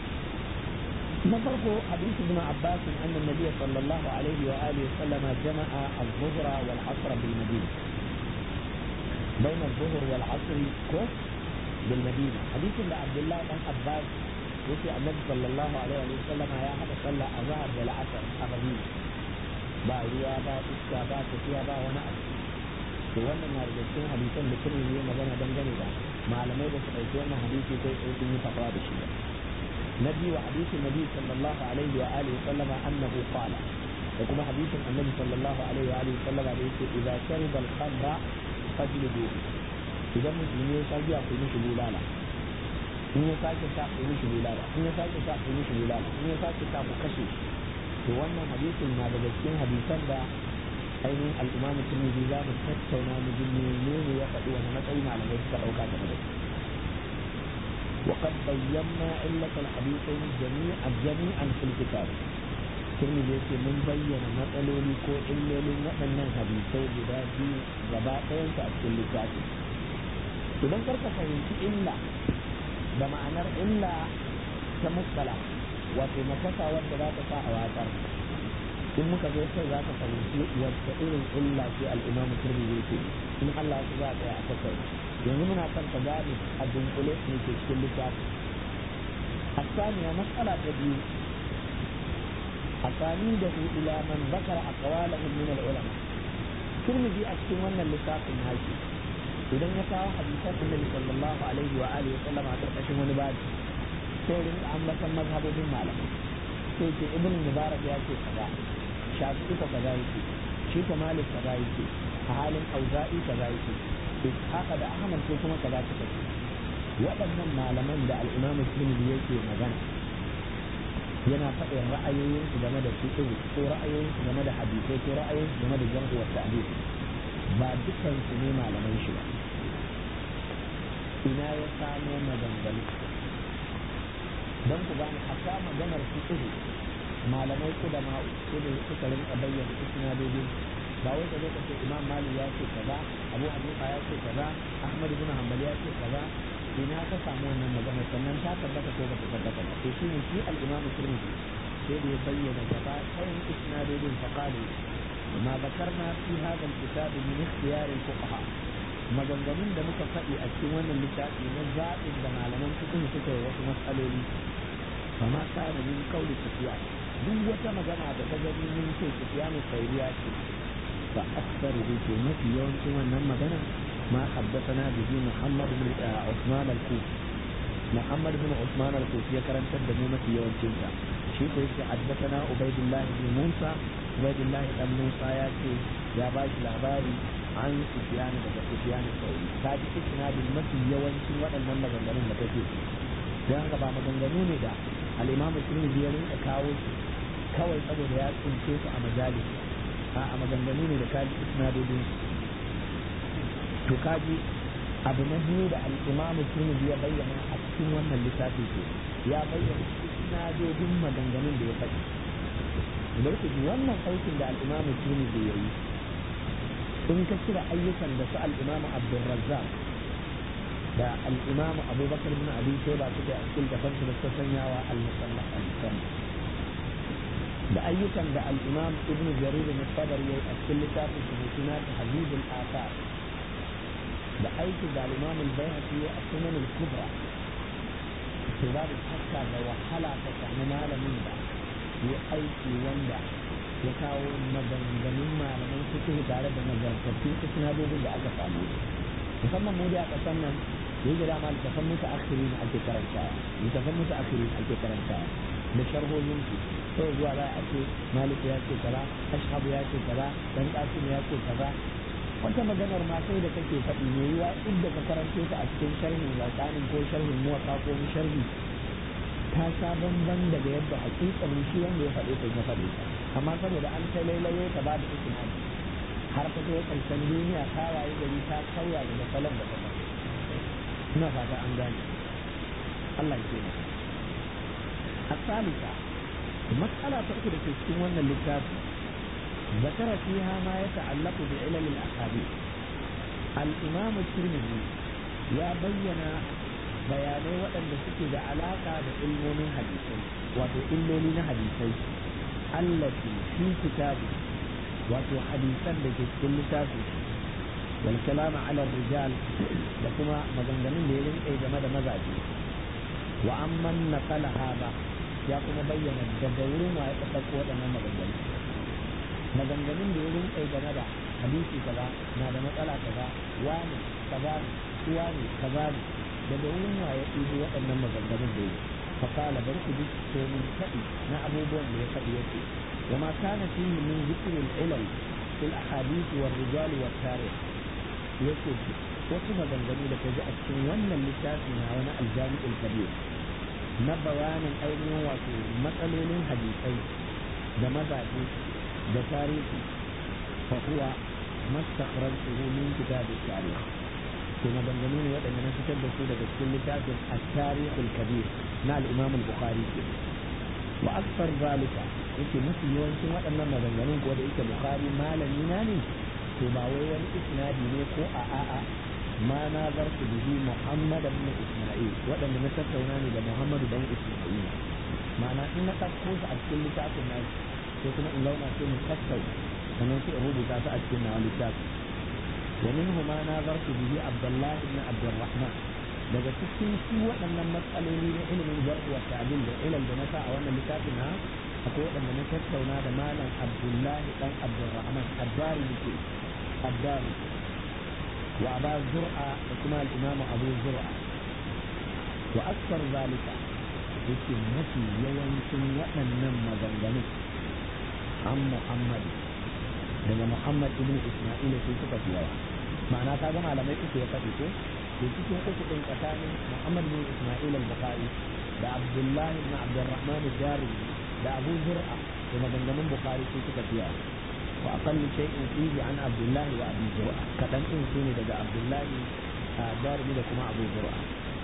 na farko hadisi ibn Abbas anna Nabiy sallallahu alaihi wa alihi sallama jama'a al-dhuhra wal 'asr bil Madina بين الظهر والعصر كو بالمدينة حديث عبد الله بن عباس يقول النبي صلى الله عليه وسلم يا هذا صلى الظهر والعصر المدينة ba ruwa ba iska ba tafiya ba wani abu to wannan na daga cikin hadisan da kuma yi magana dangane da malamai da su ɗauki wannan hadisi kai tsaye sun yi fatawa da shi نبي وحديث النبي صلى الله عليه وآله وسلم أنه قال وكما حديث النبي صلى الله عليه وآله وسلم عليه إذا شرب الخمر فاجلدوه إذا مسلمين يساجي أقول مش بولالا in ya sake sa ku mishi bulala in ya sake sa ku mishi bulala in ya sake sa ku kashe to wannan hadisin na daga cikin hadisan da ainihin al'imamu tirmidhi za mu tattauna mu ji menene ya faɗi wani matsayi malamai suka ɗauka game da shi وقد بينا علة الحديثين جميعا جميعا في الكتاب ثم يجي من بين مسألة كو إلا لوأن الحديثين بذاتي غباء في الكتاب idan karka fahimci illa da ma'anar illa ta muskala wato nakasa wanda za ta sa a watsar in muka zo sai za ka fahimci wacce irin illa ce al'imamu turmi yake in Allah ya za a tsaya a tattauna yanzu muna son ka gane a dunkule ne ke cikin littafi الثانية مسألة تبيو أسانيده إلى من ذكر أقوالهم من العلماء ترمذي أكتم أن اللساق النهاية إذا يكاو حديثات النبي صلى الله عليه وآله وسلم على ترقشم ونباد سيرين عمة مذهب من مالك سيرين ابن المبارك يأتي كذا شافعي كذا يأتي شيخ مالك كذا يأتي حال أوزائي كذا يأتي haka da ahmad ko kuma kaza suka ce waɗannan malaman da al'imam tirmidhi yake magana yana faɗin ra'ayoyinsu game da fiqh ko ra'ayoyinsu game da hadisai ko ra'ayoyinsu game da jarh wa ta'dil ba dukkan su ne malaman shi ba ina ya samo maganganu don ku gane hatta maganar fiqh malamai kudama ko da suka rinka bayyana isnadodin ba wai ka zo ka ce imam malik ya ce kaza abu hanifa ya ce kaza ahmad ibn hanbal ya ce kaza ina ka samu wannan magana sannan ta tabbata ko ba ta tabbata ba to shine shi al-imam tirmidhi sai da ya bayyana gaba ɗayan isnadodin fa qalu ma bakarna fi hadha al-kitab min ikhtiyar al-fuqaha maganganun da muka faɗi a cikin wannan littafi na zaɓin da malaman fiqh suka yi wasu matsaloli fa ma kana min qawli sufyan duk wata magana da ta gani mun ce sufyan sauriya ce فأكثره في مثل يوم كما مدنا ما حدثنا به محمد بن عثمان الكوفي محمد بن عثمان الكوفي يكرم تد مثل يوم كنتا شيخ حدثنا عبيد الله بن موسى عبيد الله بن موسى ياتي يا باش الأخباري عن سفيان بن سفيان الثوري هذه إسناد المثل يوم كن waɗannan maganganun da kake dan haka ba maganganu ne da al-Imam Tirmidhi ya rinka kawo kawai saboda ya tsince su a majalis a maganganu ne da kaji isnadodin to kaji abu na biyu da al'imamu turmizi ya bayyana a cikin wannan littafi ke ya bayyana isnadodin maganganun da ya faɗi bari ku ji wannan aikin da al'imamu turmizi ya yi in ka cire ayyukan da su al'imamu abdulrazzaq da al'imamu abubakar bin abi shaiba suke a cikin tafansu da suka sanyawa al-musannaf al-musannaf da ayyukan da al'imam ibn jarir na sabar ya a cikin littafin su mai suna ta habibul asar da aikin da al'imam al-bayhaqi a sunan al-kubra to babu shakka da wahala ta samu malamin da ya aiki wanda ya kawo maganganun malaman fiqh tare da nazartattun isnadodin da aka samu musamman mu da a kasan nan yake da ma littafan mutu akhirin ake karantawa littafan mutu akhirin ake karantawa da sharhohin su sai zuwa za a ce malik ya ce kaza ashabu ya ce kaza dan qasim ya ce kaza wata maganar ma sai da kake faɗi ne yiwa inda ka karanto ta a cikin sharhin laqanin ko sharhin muwatta ko sharhi ta sha bamban daga yadda hakikanin shi wanda ya faɗe ta ya faɗe ta amma saboda an ta lailayo ta ba da isnadi har ta kai karshen duniya ta waye gari ta sauya daga salon da ta faɗe ina fata an gane Allah ya kenan الثالثة مسألة تأكد في السنة للكتاب ذكر فيها ما يتعلق بعلل الأحاديث الإمام الترمذي يا بين bayanai waɗanda suke da alaƙa da ilmomin hadisai wato illoli na hadisai allati fi kitabi wato hadisan da ke cikin littafi wal kalama ala rijal da kuma maganganun da ya rinƙe game da mazaje wa amman naqala hada ya kuma bayyana daga wurin wa ya ɗauko waɗannan maganganu maganganun da ya rinƙe game da hadisi kaza na da matsala kaza wani kaza ne wani kaza ne daga wurin wa ya ɗibo waɗannan maganganun da ya فقال برك بك من فئي ما أبو بون يفئيتي وما كان فيه من ذكر العلل في الأحاديث والرجال والتاريخ يقول wasu maganganu da ka ji a cikin wannan littafi na wani aljami'ul kabir na bayanin ainihin wato matsalolin hadisai da mazaje da tarihi fa huwa mastakhraj min kitab at-tarikh to maganganu ne waɗanda na fitar da su daga cikin littafin at-tarikh al-kabir na al-imam al-bukhari ke wa akthar zalika yake mafi yawancin waɗannan maganganun ko da yake bukhari malami na ne to ba wai wani isnadi ne ko a a'a ma na zartu bihi muhammad ibn isma'il waɗanda na tattauna ne da muhammad dan isma'il ma'ana in na ɗauko su a cikin littafin na sai kuma in launa sai mu tattauna sannan sai in rubuta su a cikin nawa littafin ومنه ما ناظرت به عبد الله بن عبد الرحمن daga cikin su waɗannan matsaloli na ilimin jar'u wa ta'dil da ilal da na sa a wannan littafin na akwai waɗanda na tattauna da malam Abdullahi dan Abdurrahman Addari yake Addari wa Aba Zur'a da kuma al-Imam Abu Zur'a wa akthar zalika yake mafi yawancin waɗannan maganganun an Muhammad daga Muhammad ibn Isma'il sai suka fi yawa ma'ana ka ga malamai uku ya faɗi ko to cikin uku ɗin tsakanin Muhammad bin Isma'il al-Bukhari da Abdullahi ibn Abdurrahman al-Jarimi da Abu Zur'a da maganganun Bukhari sai suka fi yawa wa aqallu shay'in fihi an Abdullahi wa Abu Zur'a kadan din sune daga Abdullahi Jarimi da kuma Abu Zur'a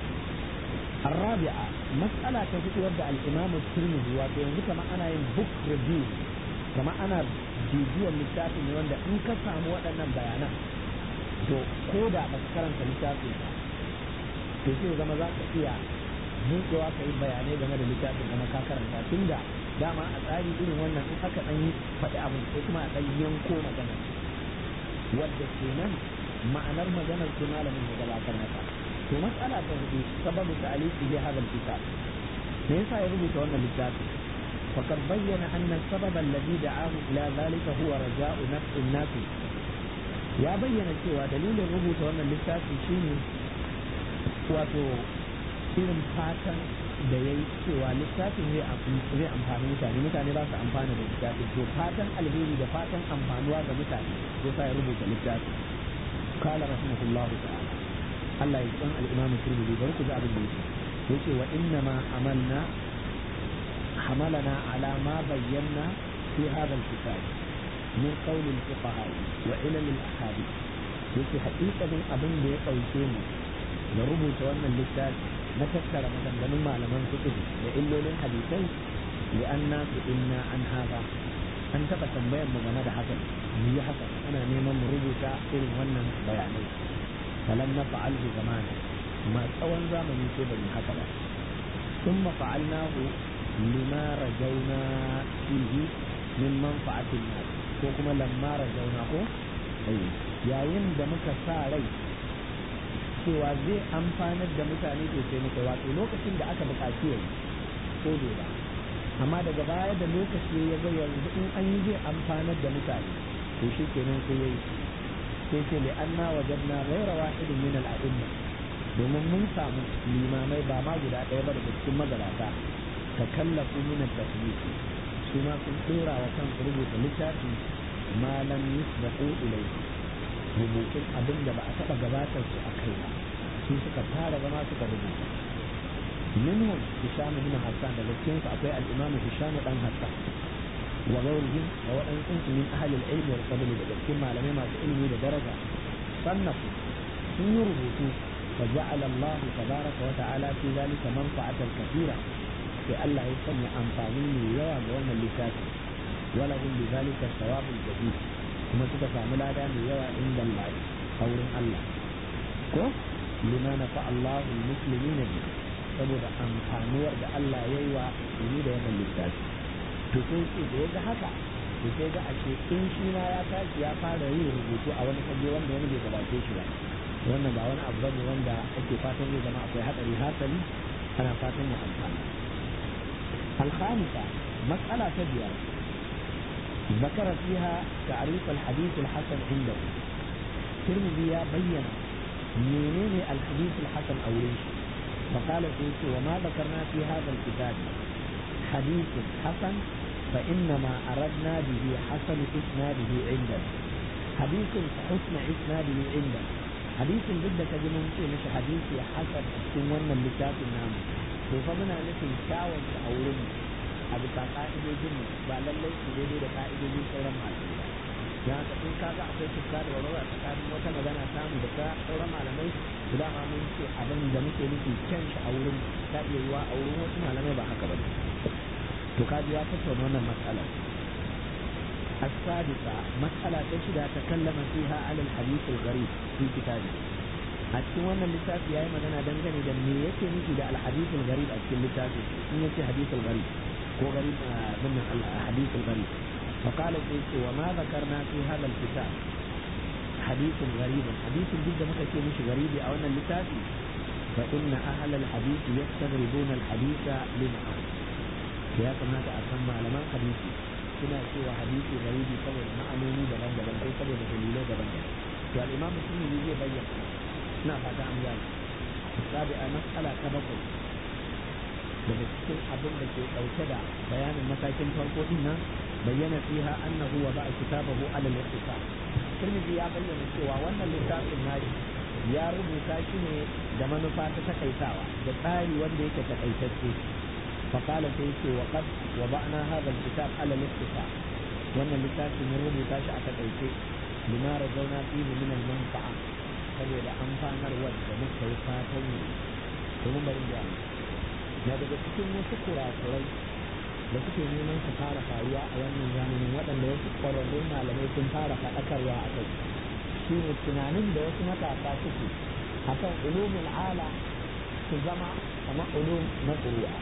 الرابعة مسألة تفكر ودع الإمام الترمذي وينزل كما أنا بوك ريفيو كما أنا bibiyar littafin ne wanda in ka samu waɗannan bayanan to ko da ba ka karanta littafin ba to sai zama za ka iya buɗewa ka yi bayanai game da littafin kuma ka karanta tun da dama a tsari irin wannan in aka ɗan faɗi abu sai kuma a ɗan yanko magana wadda kenan ma'anar maganar ce malamin ya gabatar maka to mas'ala ta hudu sababu ta'aliki bi hadal kitab me yasa ya rubuta wannan littafin فقد بين أن السبب الذي دعاه إلى ذلك هو رجاء نفع الناس يا بين cewa dalilin rubuta wannan littafi shine wato irin fatan da ya yi cewa littafin zai amfani mutane mutane za su amfana da littafin to fatan alheri da fatan amfanuwa ga mutane ya sa ya rubuta littafin kala rahimahullahu ta'ala Allah ya san al-Imam Tirmidhi bari ku ji abin da yake yace wa inna ma amalna حملنا على ما بينا في هذا الكتاب min qawli al-fuqaha wa ilal al-ahadith yake haƙiƙanin abin da ya ɗauke mu da rubuta wannan littafi na tattara maganganun malaman fiqh da illolin hadisai li anna inna an hada an taɓa tambayar mu game da haka mu yi haka ana neman mu rubuta irin wannan bayanai falan na fa'alhu zamana ma tsawon zamani sai ba mu haka ba ثم فعلناه لما رجونا فيه من منفعة الناس ko kuma lamma rajauna ko yayin da muka sa rai cewa zai amfanar da mutane to sai muka wato lokacin da aka buƙaci yayi ko bai ba amma daga baya da lokaci ya ga yanzu in an yi zai amfanar da mutane to shi kenan sai yayi sai ce li anna wajadna ghayra wahidin min al-a'imma domin mun samu limamai ba ma guda ɗaya ba daga cikin magabata ta kallafu min at-tasnif su ma sun dora wa kansu rubuta littafi ma lam yusbaqu ilayhi rubutun abin da ba a taɓa gabatar su a kai ba su suka fara zama suka rubuta منهم هشام بن حسان daga cikin su akwai al-Imam Hisham dan Hassan wa ghayrihim wa wadansu min ahli al-ilm wal fadl daga cikin malamai masu ilimi da daraja sannafu sun yi rubutu fa ja'ala Allah tabaraka wa ta'ala fi zalika manfa'atan kathira sai Allah ya sanya amfani mai yawa ga wannan littafi wala hum bi zalika thawabul jadid kuma suka samu lada mai yawa inda Allah a wurin Allah ko lima nafa Allahu al-muslimina bihi saboda amfanuwar da Allah ya yi wa musulmi da wannan littafi to sai ce da ya ga haka to sai ga ashe in shi ma ya tashi ya fara yin rubutu a wani fage wanda wani bai gabace shi ba wannan ba wani abu bane wanda ake fatan zai zama akwai hadari hasali ana fatan ya amfana الخامسة مسألة تبير ذكر فيها تعريف الحديث الحسن عنده ترمذي بين منين الحديث الحسن أو ليش فقال سيدي وما ذكرنا في هذا الكتاب حديث حسن فإنما أردنا به حسن إسناده عندنا حديث حسن إسناده عندنا حديث جدا كجنون مش حديث حسن سنونا اللي كتاب النام وفمنا نفي شاول أولين أبو قائد الجنة بعد الله سيدي لقائد الجنة سورة معلومة ya ka in ka ga akwai fuska da warwara tsakanin wata magana samu da ta sauran malamai da dama mun ce abin da muke nufi kyan shi a wurin ta iya yiwa a wurin wasu malamai ba haka ba to ka ji ya tattauna wannan matsalar السادسة مسألة تشدى تكلم فيها على الحديث الغريب في كتابه أتكلم أن اللتاف يا إما أنا دنجني دم يكي نجي الحديث الغريب أتكلم اللتاف يكي حديث الغريب هو غريب من الحديث الغريب فقال سيدي وما ذكرنا في هذا الكتاب حديث غريب حديث جدا مكتي مش غريب أو أن اللتافي فإن أهل الحديث يستغربون الحديث لما يا كما أسمى على من حديثي suna cewa hadisi garibi saboda ma'anoni daban-daban ko saboda dalilai daban-daban to al-imam muslim zai bayyana ina fata an gane sabi a mas'ala ta bakwai daga cikin abin da ke ɗauke da bayanin matakin farko din nan bayyana fiha annahu wa ba'a kitabahu ala al-ikhtisar Tirmidhi ya bayyana cewa wannan littafin nashi ya rubuta shi ne da manufa ta takaitawa da tsari wanda yake takaitacce فقال سيدي وقد وضعنا هذا الكتاب على الاختصار وان اللتاف من ربو تاشا تقيتي لما رجونا فيه من المنفعة saboda amfanarwar da muka yi fatan yi domin bari da na daga cikin wasu kurakurai da suke neman su fara faruwa a wannan zamanin waɗanda wasu ƙwararrun malamai sun fara faɗakarwa a kai shi ne tunanin da wasu matasa suke akan ulumin ala su zama kamar ulum na ƙuru'a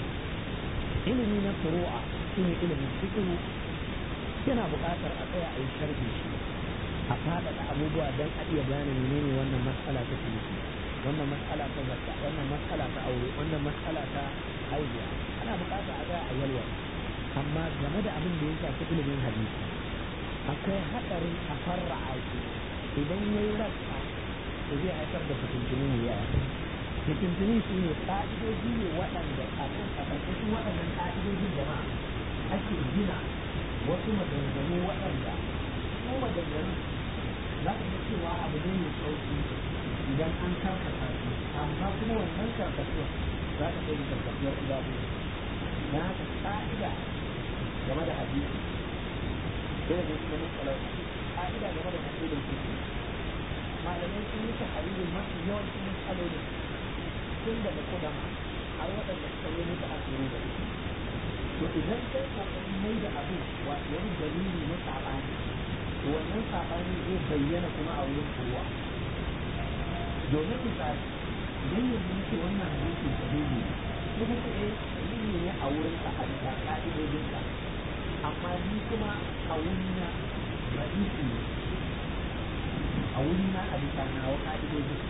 ilimi na furu'a shine ilimin fiqh yana buƙatar a tsaya a yi sharhi shi a faɗaɗa abubuwa don a iya gane menene wannan matsala ta ciniki wannan matsala ta zakka wannan matsala ta aure wannan matsala ta haihuwa ana buƙatar a tsaya a yalwa amma game da abin da ya shafi ilimin hadisi akwai haɗarin a farra'a shi idan ya yi rasa to zai haifar da fitintunu mai yawa fitintunu shi ne ƙa'idoji ne waɗanda a kan a ƙarƙashin waɗannan ƙa'idojin jama'a ake gina wasu maganganu waɗanda ko maganganu za ka ga cewa abu ne mai sauƙi idan an karkata su amma kuma wannan karkatuwa za ka kai da karkatuwar ibabu na haka ƙa'ida game da hadisi sai da kuma matsalar ka'ida game da usulul fiqh malamai sun yi tahririn mafi yawancin matsalolin tun daga kudama har waɗanda suka yi musu asiru da to idan kai kokarin mai da abu wato wani dalili na saɓani to wannan saɓani zai bayyana kuma a wurin kowa domin misali idan yanzu nake wannan hadisi sahihi ko kuma eh sahihi ne a wurin ka a bisa ka'idodin ka amma ni kuma a wurina ra'isu ne a wurina a bisa nawa ka'idodin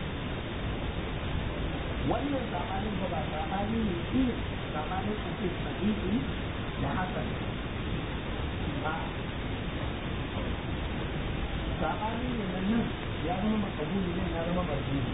wannan sabanin ba ba sabani ne shi sabanin a ce sahihi da hasan ba sabani ne na nan ya zama makabuli nan ya zama marjini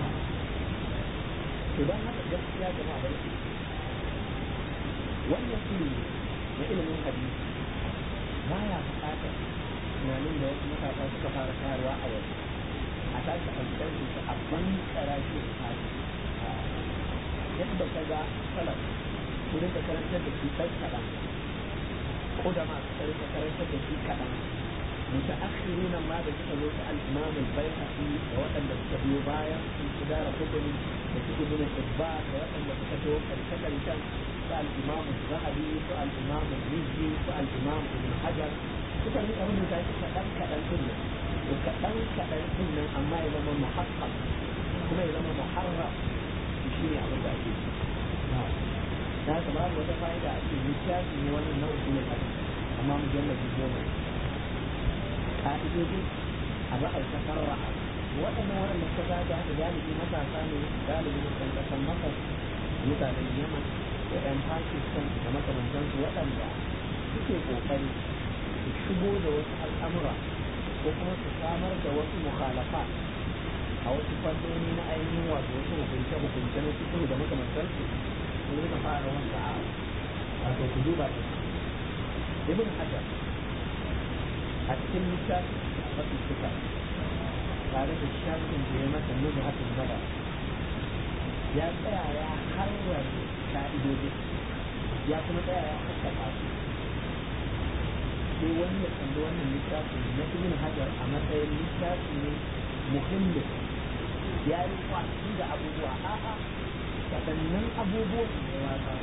idan haka gaskiya jama'a da yake wannan ilimi na ilimin hadisi baya buƙatar tunanin da wasu matasa suka fara tayarwa a yau a tashi a ɗauke shi a ban tsara shi da tsari yadda ka ga salaf su rinka karantar da shi ɗan kaɗan ko da ma su rinka karantar da shi kaɗan متأخرون ما ذكر الإمام البيهقي وأن تبيو بايا في إدارة قدم وفي ابن الحبان وأن تكتب الكتل كان الإمام الذهبي والإمام الرزي والإمام ابن حجر suka yi abin da ta kaɗan kaɗan ɗin nan to kaɗan kaɗan ɗin nan amma ya zama muhakkam kuma ya zama muharram shi ne abin da ake na haka babu wata fa'ida a cikin littafi ne wannan na usulul hadith amma mujallabi goma ka'idoji a ba a yi tafarra waɗannan waɗanda suka zaga haka galibi matasa ne galibi na kan ƙasar masar mutanen yaman da ɗan pakistan da makamantansu waɗanda suke ƙoƙari su shigo da wasu al'amura ko kuma su samar da wasu mukhalafa a wasu fannoni na ainihin wato wasu hukunce hukunce na cikin da makamantansu sun rika fara wanda a wato ku duba da ibn hajar a cikin littafin mafi suka tare da shafin da ya masa nuna hakan nada ya tsaya ya harwar ka'idodi ya kuma tsaya ya haskaka su sai wani ya kalli wannan littafin na ibn hajar a matsayin littafi ne muhimmi ya yi kwaci da abubuwa a'a waɗannan abubuwan da ya wata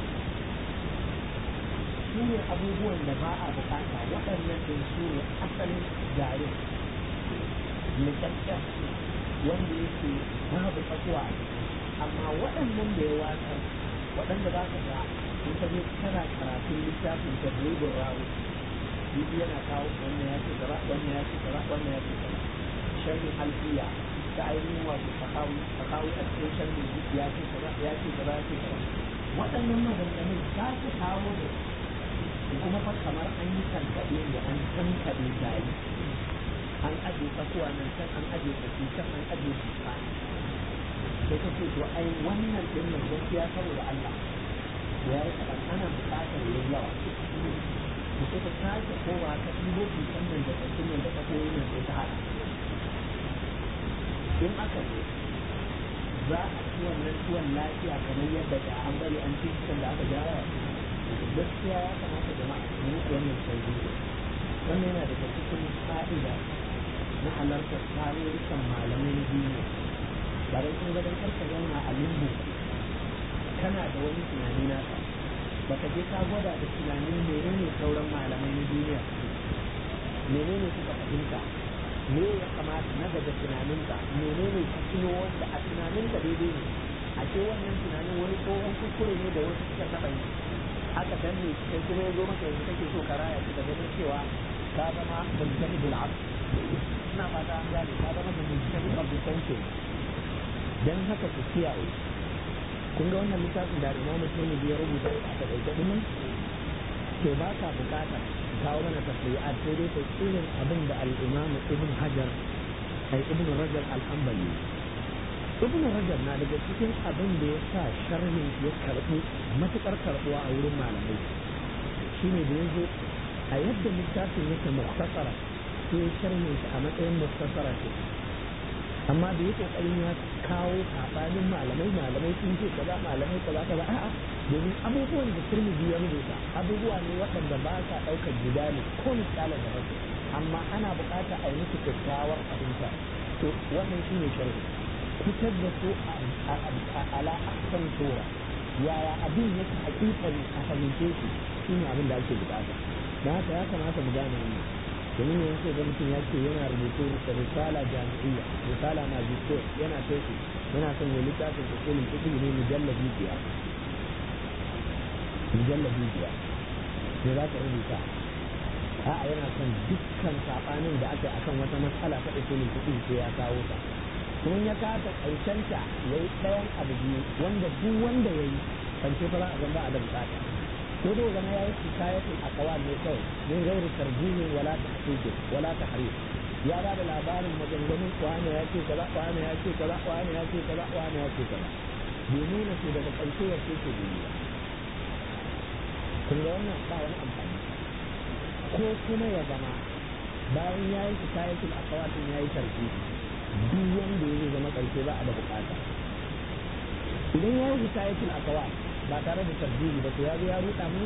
su ne abubuwan da ba a bukata waɗannan ɗin su ne asalin jare nikakken wanda yake babu tsakuwa amma waɗannan da ya watsar waɗanda za ka ga in ka je kana karatun littafin tadribin rawu bibi yana kawo wannan ya ce gaba wannan ya ce gaba wannan ya ce gaba sharhin alfiya ta ainihin wato sakawi sakawi a cikin sharhin ya ce gaba ya ce gaba ya ce gaba waɗannan maganganun za su kawo da kuma fa kamar an yi tankaɗe ne an tankaɗe gari an aje tsakuwa nan can an aje tsaki can an aje tuka sai ka ce to ai wannan ɗin nan gaskiya saboda Allah ya yi kaɗan ana buƙatar yin yawa to sai ka sake kowa ka ɗibo tukan nan da tsakin nan da tsakoyi nan sai ta haɗa in aka zo za a ci wannan tuwon lafiya kamar yadda da an bari an ci da aka gyara gaskiya ya kamata jama'a su yi wannan sauki wannan yana daga cikin fa'ida na halartar tarurrukan malamai na duniya ba dai kun gadon karka zauna a limbo kana da wani tunani naka baka je ka gwada da tunanin menene sauran malamai na duniya menene suka fahimta me ya kamata na daga tunaninka menene ka tuno wanda a tunaninka daidai ne a ce wannan tunanin wani tsohon kuskure ne da wasu suka taɓa yi aka danne kai kuma ya zo maka yanzu kake so ka raya shi da ganin cewa ka zama mujtahidul abd ina fata an gane ka zama da mujtahid of the century dan haka ku kiyaye kun ga wannan littafin da Imam Muslim ya rubuta a takaice din to ba ka bukata kawo mana tafsiri'at sai dai kai irin abin da al-Imam Ibn Hajar ai Ibn Rajab al-Hanbali ibn rajab na daga cikin abin da ya sa sharhin ya karɓi matuƙar karɓuwa a wurin malamai shine da ya zo a yadda littafin yake muktasara sai sharhin shi a matsayin muktasara ce amma da yi kokarin ya kawo sabanin malamai malamai sun ce kaza malamai kaza kaza a'a domin abubuwan da turmiji ya rubuta abubuwa ne waɗanda ba sa ɗaukar jidali ko misalin da rasu amma ana buƙatar a yi musu kyakkyawar fahimta to wannan shi ne sharhi fitar da su a ala ahsan sura yaya abin yake hakikani a fahimce shi shi ne abin da ake buƙata don haka ya kamata mu gane wannan domin yanzu ga mutum ya ce yana rubutu da risala jami'iyya risala magister yana tesis yana son ya littafin usulul fiqh ne mujallabi biyar mujallabi biyar ne za ka rubuta a'a yana son dukkan sabanin da aka yi akan wata matsala ta usulul fiqh sai ya kawo ta kuma ya kasa ƙarshenta ya yi ɗayan abu biyu wanda duk wanda ya yi ƙarshe fa za a zama a da bukata ko dai zama ya yi hikayatul aqwal ne kawai min ghairi tarjihin wala tahqiq wala tahrif ya ba da labarin maganganun wani ya ce kaza wani ya ce kaza wani ya ce kaza wani ya ce kaza bai nuna su daga ƙarshe ya ce ke duniya kun ga wannan ba wani amfani ko kuma ya zama bayan ya yi hikayatul aqwal din ya yi tarjihi duk wanda ya zama ƙarshe ba a da bukata idan ya yi hikayatul aqwal ba tare da tarjihi ba to ya zo ya ruɗa mu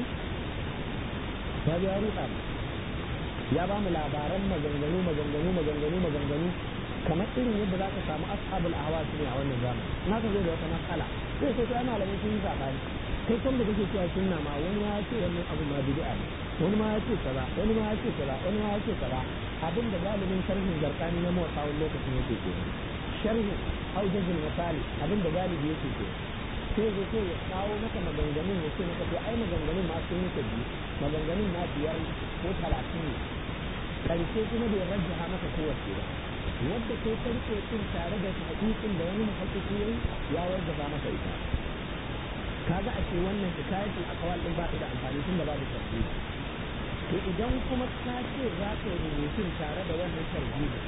ya zo ya ruɗa mu ya ba mu labaran maganganu maganganu maganganu maganganu kamar irin yadda za ka samu ashabul ahwa su ne a wannan zamani na ka zo da wata matsala sai sai ta malamai sun yi sabani kai kan da kake cewa sunna ma wani ma ya ce wannan abu ma bid'a ne wani ma ya ce kaza wani ma ya ce kaza wani ma ya ce kaza abin da galibin sharhin zarkani na motsa wani lokacin yake ke sharhin haujajin misali abin da galibi yake ke sai zai ce ya kawo maka maganganun ya ce maka to ai maganganun ma sun yi biyu maganganun ma biyar ko talatin ne karshe kuma bai rajjaha maka kowace ba wadda kai farko din tare da hadisin da wani muhaddisi yayi ya wajaba maka ita kaga a ce wannan hikayatul aqwal din ba ta da amfani tunda ba da tarbiyya to idan kuma ka ce za ka yi rubutun tare da wannan tarbiyya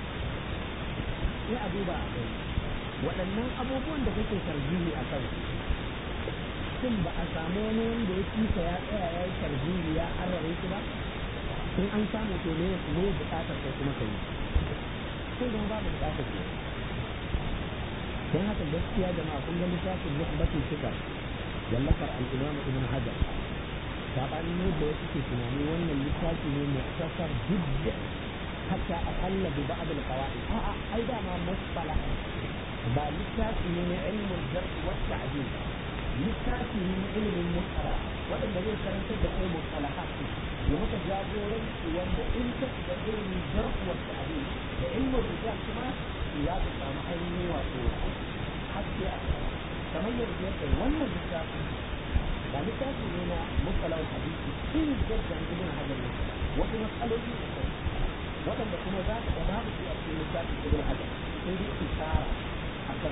sai a duba a gani waɗannan abubuwan da kake tarjihi a kan shin ba a samu wani wanda ya kisa ya tsaya ya yi tarjihi ya arare shi ba in an samu to ne ne bukatar kai kuma kai sai zama babu bukatar ke don haka gaskiya jama'a kun ga littafin nuhbatul fikar wallafar al-imam ibn hajar sabanin yadda wasu ke tunani wannan littafi ne muktasar jidda hatta aqalla bi ba'd al-qawaid a'a ai da ma musfala ba littafi ne na ilmin jarh wa ta'dil littafi ne na ilimin musala waɗanda zai karantar da kai musalahat ya maka jagoranci wanda in ka shiga ilimin jarh wa ta'dil da ilmin rijal kuma ya ka samu ainihin wato haske a kamar yadda ya kai wannan littafi ba littafi ne na musalar hadisi in jaddan ibn hajar ne wasu matsaloli da kai waɗanda kuma za ka ba su a cikin littafin ibn hajar sai dai isara a kan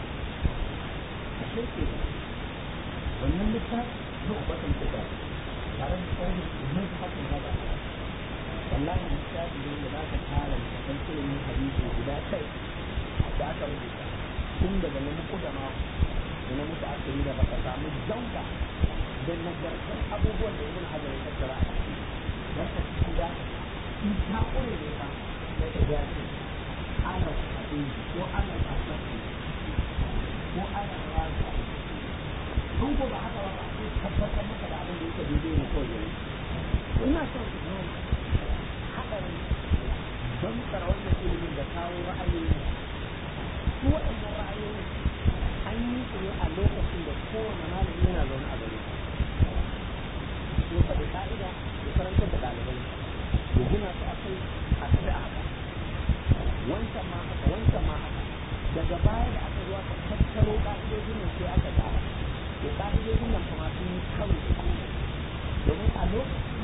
a shirke wannan littafi nu'batun kuka tare da sharhin ibn hajar hajar wallahi littafi ne da za ka tara da kan ilimin hadisi guda kai da aka rubuta tun daga na muku da mako da na mutu aka yi da baka samu jauka da nagartar abubuwan da ibn hajar ya tattara a ciki don ka cikin da in ta kore ne ba sai ka ga ce ana hadisi ko ana asasi ko ana raza kun ko ba haka ba sai tabbatar maka da abin da yake daidai ne kawai yayi ina son ku nuna haɗarin don tsara wannan ilimin da kawo ra'ayoyi su waɗannan ra'ayoyi an yi su ne a lokacin da kowane malami yana zaune a gare ya faɗi ƙa'ida ya karantar da ɗalibai ya gina su a kai a tafi a haka wancan ma haka wancan ma haka daga baya da aka zuwa ka tattaro ƙa'idojin nan sai aka tsara to ƙa'idojin nan kuma sun yi karo da domin a lokacin